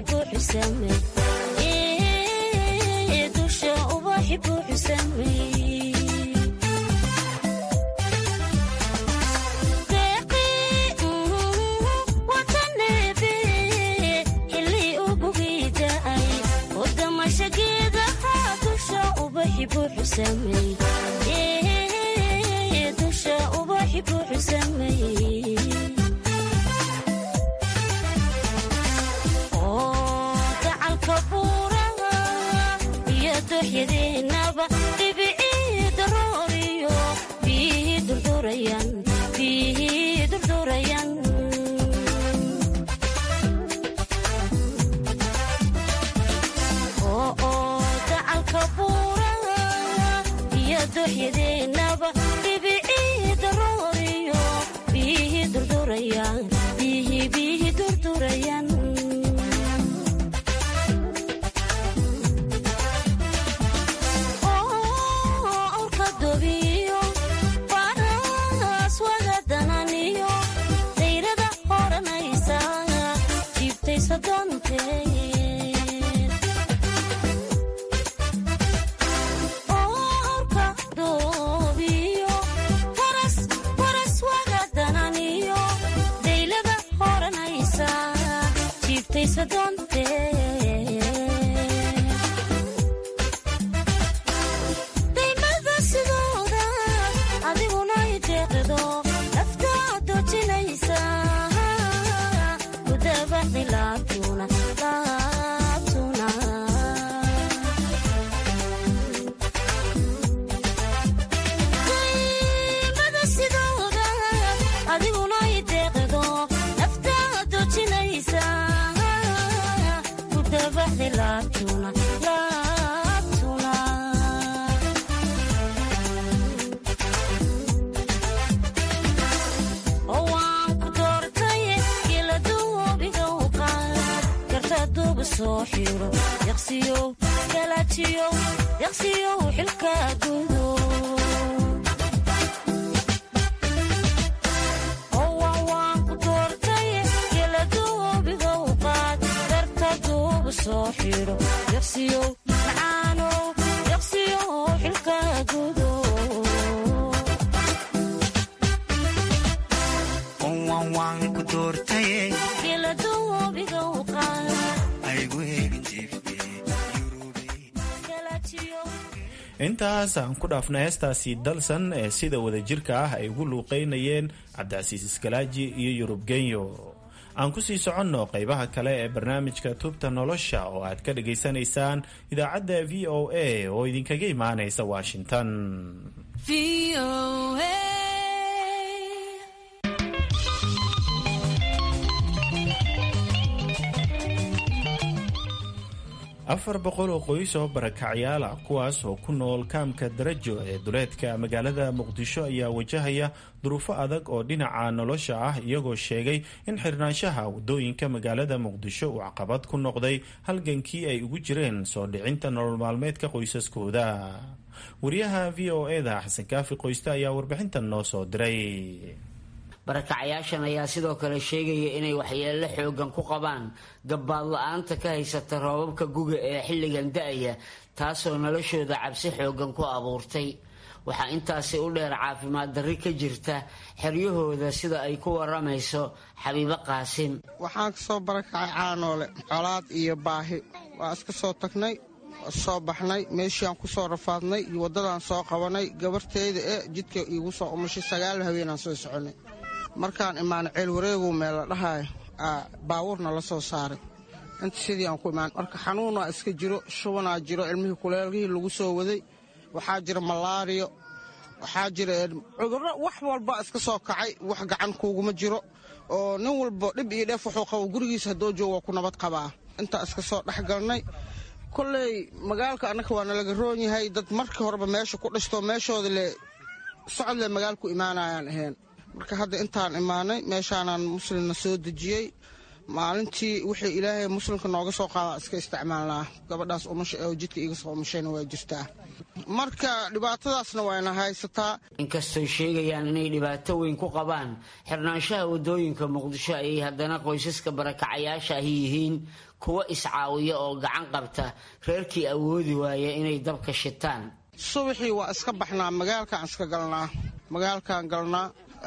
intaas aan ku dhaafna heestaasi dalsan ee sida wadajirka ah ay ugu luuqeynayeen cabdicasiis iskalaaji iyo yurub genyo aan kusii soconno qaybaha kale ee barnaamijka tubta nolosha oo aad ka dhagaysanaysaan idaacadda v o a oo idinkaga imaanaysa washington afar boqol oo qoys oo barakacyaal ah kuwaas oo ku nool kaamka darajo ee duleedka magaalada muqdisho ayaa wajahaya duruufo adag oo dhinaca nolosha ah iyagoo sheegay in xirnaanshaha wadooyinka magaalada muqdisho uu caqabad ku noqday halgankii ay ugu jireen soo dhicinta nolol maalmeedka qoysaskooda wariyaha v o eda xasan kaafi qoyste ayaa warbixintan noo soo diray barakacyaashan ayaa sidoo kale sheegaya inay waxyeello xoogan ku qabaan gabbaad la-aanta ka haysata roobabka guga ee xilligan da-aya taasoo noloshooda cabsi xoogan ku abuurtay waxaa intaasi u dheer caafimaad darri ka jirta xeryahooda sida ay ku waramayso xabiibo qaasim waxaan kasoo barakacay caanoole colaad iyo baahi waa iska soo tagnay soo baxnay meeshiiaan ku soo rafaadnay iyo waddadaan soo qabanay gabarteyda ee jidka iigu soo umashay sagaal haweenaan soo soconay markaan imaano ceel wareegow meel la dhahayo baawurna la soo saaray inta sidii aan ku imaan marka xanuunaa iska jiro shubanaa jiro ilmihii kuleelgihii lagu soo waday waxaa jira malaariyo waxaa jira cudurro wax walba iska soo kacay wax gacan kuuguma jiro oo nin walba dhib iyo dheef wuxuu qabo gurigiisa haddoo jooga waa ku nabad qabaa intaa iska soo dhex galnay kolley magaalka annaka waa nalaga roon yahay dad markii horeba meesha ku dhistoo meeshooda le socodle magaalku imaanayaan ahayn marka hadda intaan imaanay meeshaanaan muslimna soo dejiyey maalintii wixii ilaahay muslimka nooga soo qaada iska isticmaalnaa gabadhaas umasha oo jidka iga soo umashayna waa jirtaa marka dhibaatadaasna wayna haysataa inkastoo sheegayaan inay dhibaato weyn ku qabaan xirnaanshaha wadooyinka muqdisho ayay haddana qoysaska barakacayaasha ahi yihiin kuwa iscaawiya oo gacan qabta reerkii awoodi waaya inay dabka shitaan subaxii waa iska baxnaa magaalkaan iska galnaa magaalkaan galnaa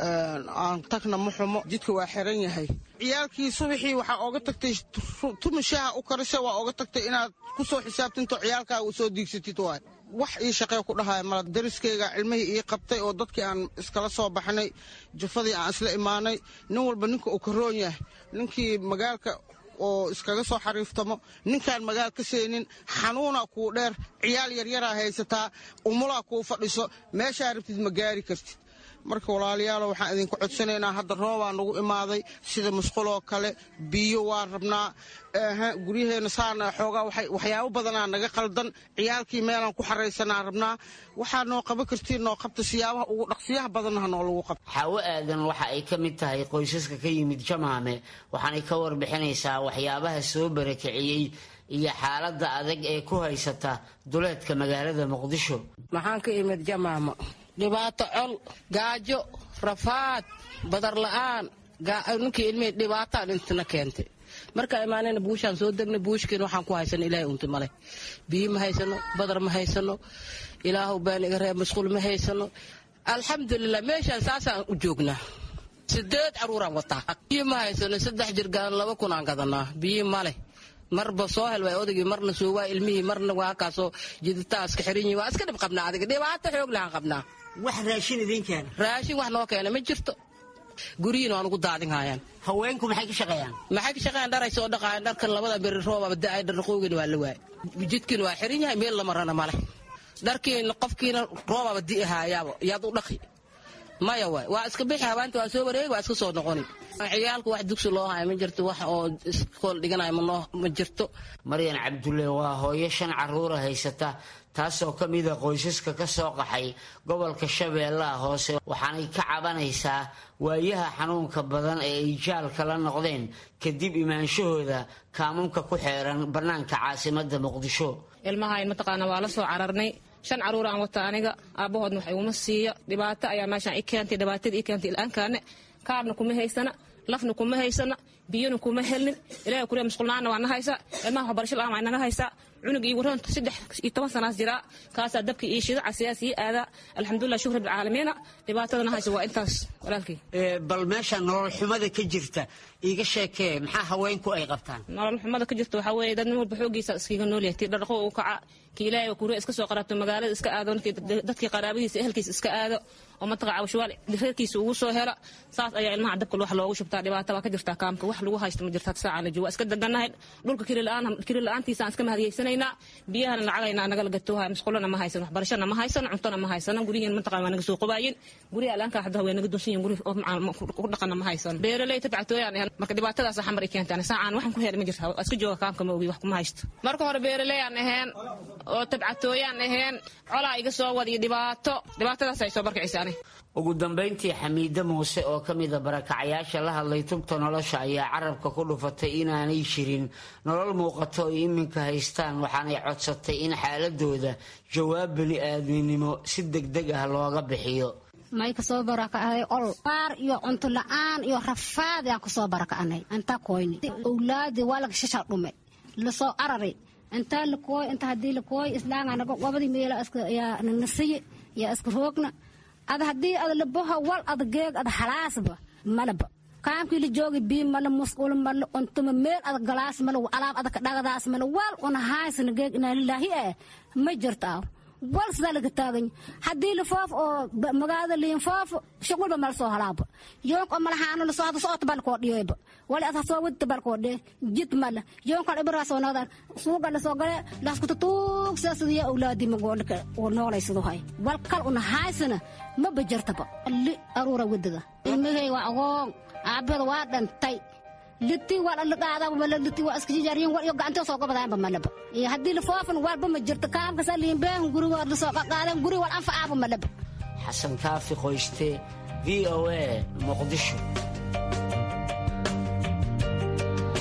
aan tagna ma xumo jidka waa xiran yahay ciyaalkii subaxii waxaa ooga tagtay tumashaha u karisa waa ooga tagtay inaad ku soo xisaabtinto ciyaalkaaga soo diigsatid waay wax ii shaqee ku dhahaya mala dariskayga cilmihii ii qabtay oo dadkii aan iskala soo baxnay jufadii aan isla imaanay nin walba ninka uu karoon yahay ninkii magaalka oo iskaga soo xariiftamo ninkaan magaal ka seenin xanuunaa kuu dheer ciyaal yaryaraa haysataa umulaa kuu fadhiso meeshaa rabtid ma gaari kartid marka walaalayaalo waxaan idinku codsanaynaa hadda roobaa nagu imaaday sida musquloo kale biyo waa rabnaa guryaheenna saana xoogaa waxyaabo badanaa naga qaldan ciyaalkii meelaan ku xaraysanaa rabnaa waxaa noo qaban kartiin noo qabta siyaabaha ugu dhaqsiyaha badannaha noo lagu qabta xaawo aadan waxa ay ka mid tahay qoysaska ka yimid jamaame waxaanay ka warbixinaysaa waxyaabaha soo barakiciyey iyo xaaladda adag ee ku haysata duleedka magaalada muqdisho maxaan ka imid jamaamo dhibaato col gaajo rafaad badar la'aan ninkii ilmihii dhibaataan intana keentay markaa imaanayna buushaan soo degnay buushkiina waxaan ku haysano ilaahay unti male biyo ma haysano badar ma haysano ilaahu baan iga reeb masquul ma haysano alxamdulilah meeshaan saasaan u joognaa sideed caruuraan wataa biyo ma haysano saddex jirgaan laba kun aan gadanaa biyo male marba soo hel waa odaygii marna soo waa ilmihii marna waa kaasoo jiditaa iska xiran yihin waa iska dhib qabnaa adiga dhibaato xoog lahaan qabnaa wax raashin idiin keena raashin wax noo keena ma jirto guryihiin waan ugu daadin haayaan haweenku maxay ka shaqeeyaan maxay ka shaqeeyaan dharay soo dhaqaayan dharkan labada beri roobaba da'ay dharqoogin waa la waay jidkiina waa xiran yahay meel lama rana male dharkiina qofkiina roobaba di'i haayaaba yaad u dhaqi maya waay waa iska bixi habaanta waa soo wareegi waa iska soo noqoni ciyaalku wax dugsi loo haya ma jirto wax oo iskool dhiganaya ma jirto maryan cabdulle waa hooyo shan caruura haysata taasoo ka mida qoysaska ka soo qaxay gobolka shabeellaha hoose waxaanay ka cabanaysaa waayaha xanuunka badan ee ay jaalka la noqdeen kadib imaanshahooda kaamunka ku xeeran bannaanka caasimada muqdisho ilmahayn mataqaana waa la soo cararnay shan caruur aan wata aniga aabbahoodna wax iguma siiya dhibaato ayaa meeshaan i keentay dhibaatadii i keentay il'aankaane kaarna kuma haysana lafna kuma haysana biyona kuma helnin ilahay kuriya musqulnaana waa na haysaa ilmaha waxbarasho la'aan waa naga haysaa cunug iyo waroon saddex iyo toban sanaas jiraa kaasaa dabka iyo shidaca siyaas ii aadaa alxamdulilah shukr rabbilcaalamiina dhibaatadana haysa waa intaas walaalkii bal meesha nolol xumada ka jirta iiga sheekee maxaa haweenku ay qabtaan nolol xumada ka jirta waxaa weeye dad nin walba xoogiisa iskaga nool yahay tii dhaqo uu kaca kii ilaahay kuriya iska soo qarabto magaalada iska aado dadkii qaraabadiisa ehelkiisa iska aado oo mataqa cawshawaal reerkiisa ugu soo hela saas ayaa ilmaha dabka wax loogu shubtaa dhibaata baa ka jirtaa kaamka wax lagu haysto ma jirta saacaan la jooga iska deganahay dhulka kiri la-aantiisaan iska mahadiyeysanayna biyahana lacagayna nagala gatooha musqulona ma haysan waxbarashana ma haysan cuntona ma haysan guryihiin mataqa waa naga soo qobaayin guryaha alaanka hadda way naga dunsan yihin guri ku dhaqana ma haysan beeraley tabcatooyaan ahan marka dhibaatadaas xamar i keentaan saacaan waxan ku heli ma jirta iska jooga kaamka ma ogi wax kuma haysto marka hore beeraley aan aheen oo tabcatooyaan aheen colaa iga soo wad iyo dhibaato dhibaatadaas ay soo barkicisa ani ugu dambayntii xamiide muuse oo ka mida barakacayaasha la hadlay tubta nolosha ayaa carabka ku dhufatay inaanay jirin nolol muuqato ay iminka haystaan waxaanay codsatay in xaaladooda jawaab bani aadminimo si degdeg ah looga bixiyo may kasoo barakacday ol baar iyo cunto la-aan iyo rafaad aan kusoo barakacnay intaa koyni owlaadii waa laga shasha dhume lasoo araray intaa lakooy inta hadii lakooy islaanganaga wabadii meela yaa nanasiye yaa iska roogna ada haddii ada laboha wal ada geeg ada halaasba malaba kaamkii la joogi bii mala musqul mala untuma meel ada galaas mala alaab ada kadhagadaas mala wal una haysana geeg inaa lilaahi eh ma jirto aw wal sidaa laga taagany haddii la foof oo magaalada liin foof shuqulba mala soo halaaba yoonk oo malahaano lasoo hada soota balkoo dhiyoyba wali ad hasoo wadta balkoo dhee jid mala yoonkan ibraa soo noqdaan suuga lasoo gale laskuta tuug sidaasadiya awlaadii magoolka oo noolaysadu hay wal kal una haysana maba jirtaba li aruura wadada ilmihey waa agoon aabada waa dhantay liti waa laqaadaba mala liti waa iska jijaariyin wal iyo gacantoo soo gobadaanba malaba iyo haddii la foofan walba ma jirto kaamkasa liinbeen guri waa lasoo qaqaadan guri wal anfacaaba malaba xasan kaafi qoyste v o a muqdisho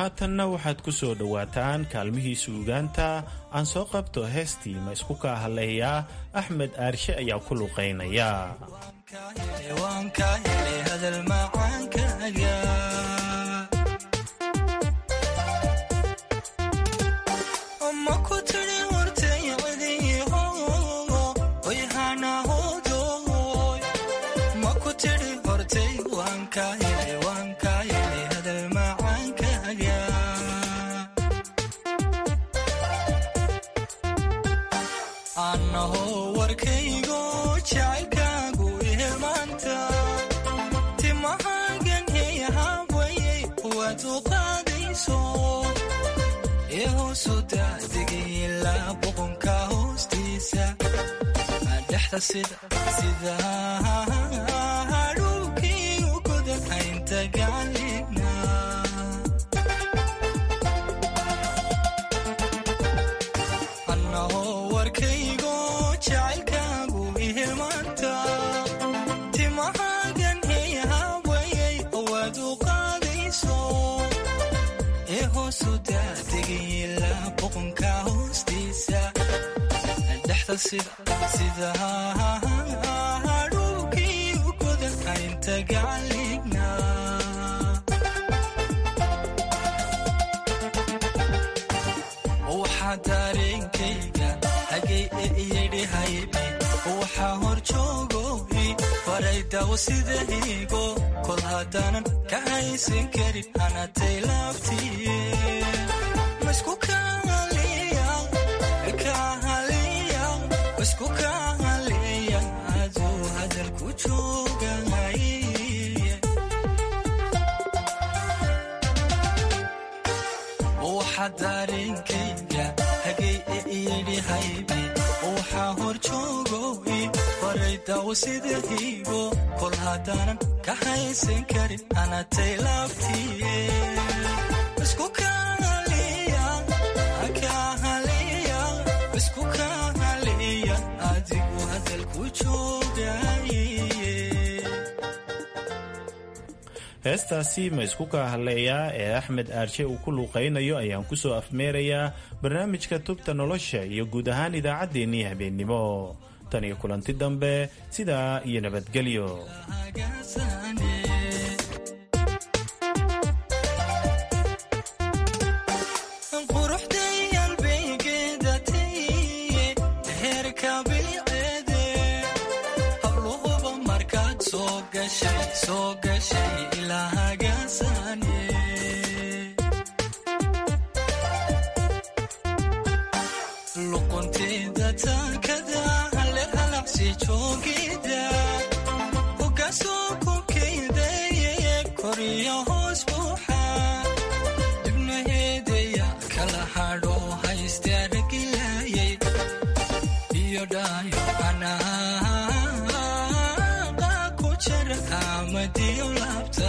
haatanna waxaad ku soo dhowaataan kaalmihii suugaanta aan soo qabto heestii ma isku kaa hadlayaa axmed aarshe ayaa ku luqaynaya hadhuukii ugoda haynta gacalina annahoo warkaygo jacaylkaagu ihilmaanta timahagan heyahaawayay owaad u qaadayso ee hoosu daadegayla boqonka hoostiisa dhexda sida hadhuukii ugoda haynta gacalina waxaa dareenkayga hagay e iyadhi haybe waxaa hor joogoy faray dawo sida higo kol haddaanan ka haysan karin hanatay laabtiye masku kaaliya kahaliya masku kahaliya aduu hadalku joogay waxaa dareenkayga hagay e iyadhi haybe waxaa hor joogoy faray dawo sida higo kol haddaanan ka haysan karin hanatay laabtiye isku kahaliya kahaliya isku kahaliya adigu hadalku joogay heestaasi ma isku kaa hadleeyaa ee axmed aarshe uu ku luuqaynayo ayaan ku soo afmeerayaa barnaamijka tubta nolosha iyo guud ahaan idaacaddeenii habeennimo tan iyo kulanti dambe sidaa iyo nabadgelyo soo gashay ilaahagaasane luqunteeda taakada halle halaqsi joogida hogaasoo kokeydaye koriyo hoos buuxa dibnaheedaya kala hadho hayste aragilayay iyo dhaayo anaa amadiyo laabta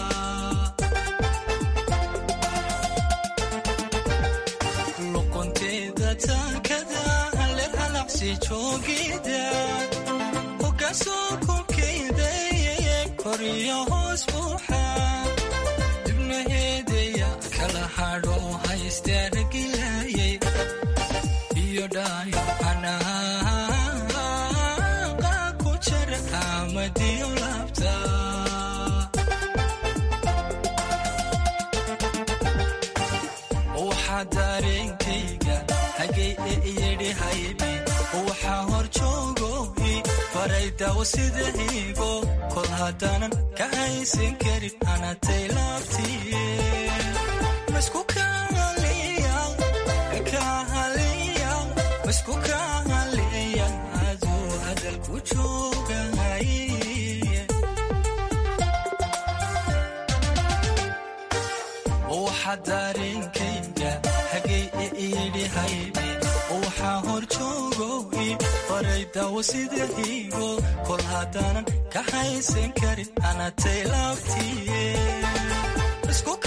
luqunteeda taakada halle halaqsi joogida hogaasoo kokeydaye koriyo hoos buuxa dibnaheedaya kala hadho hayste aragilayay iyo dhaayo anaa ku jara amadiyo laabta waxaa dareenkayga hagay e iyadhi haybe waxaa hor joogoy faray dawo sida higo kol haddaanan ka haysan karin hanatay laabtiye masku kahaliya kahaliya masku kahaliya aduu hadalku joogay waxaa dareenkayga hagay e iyadhi haybe waxaa hor joogoy faray dawo sida higo kol haddaanan ka haysan karin hanatay laabtiye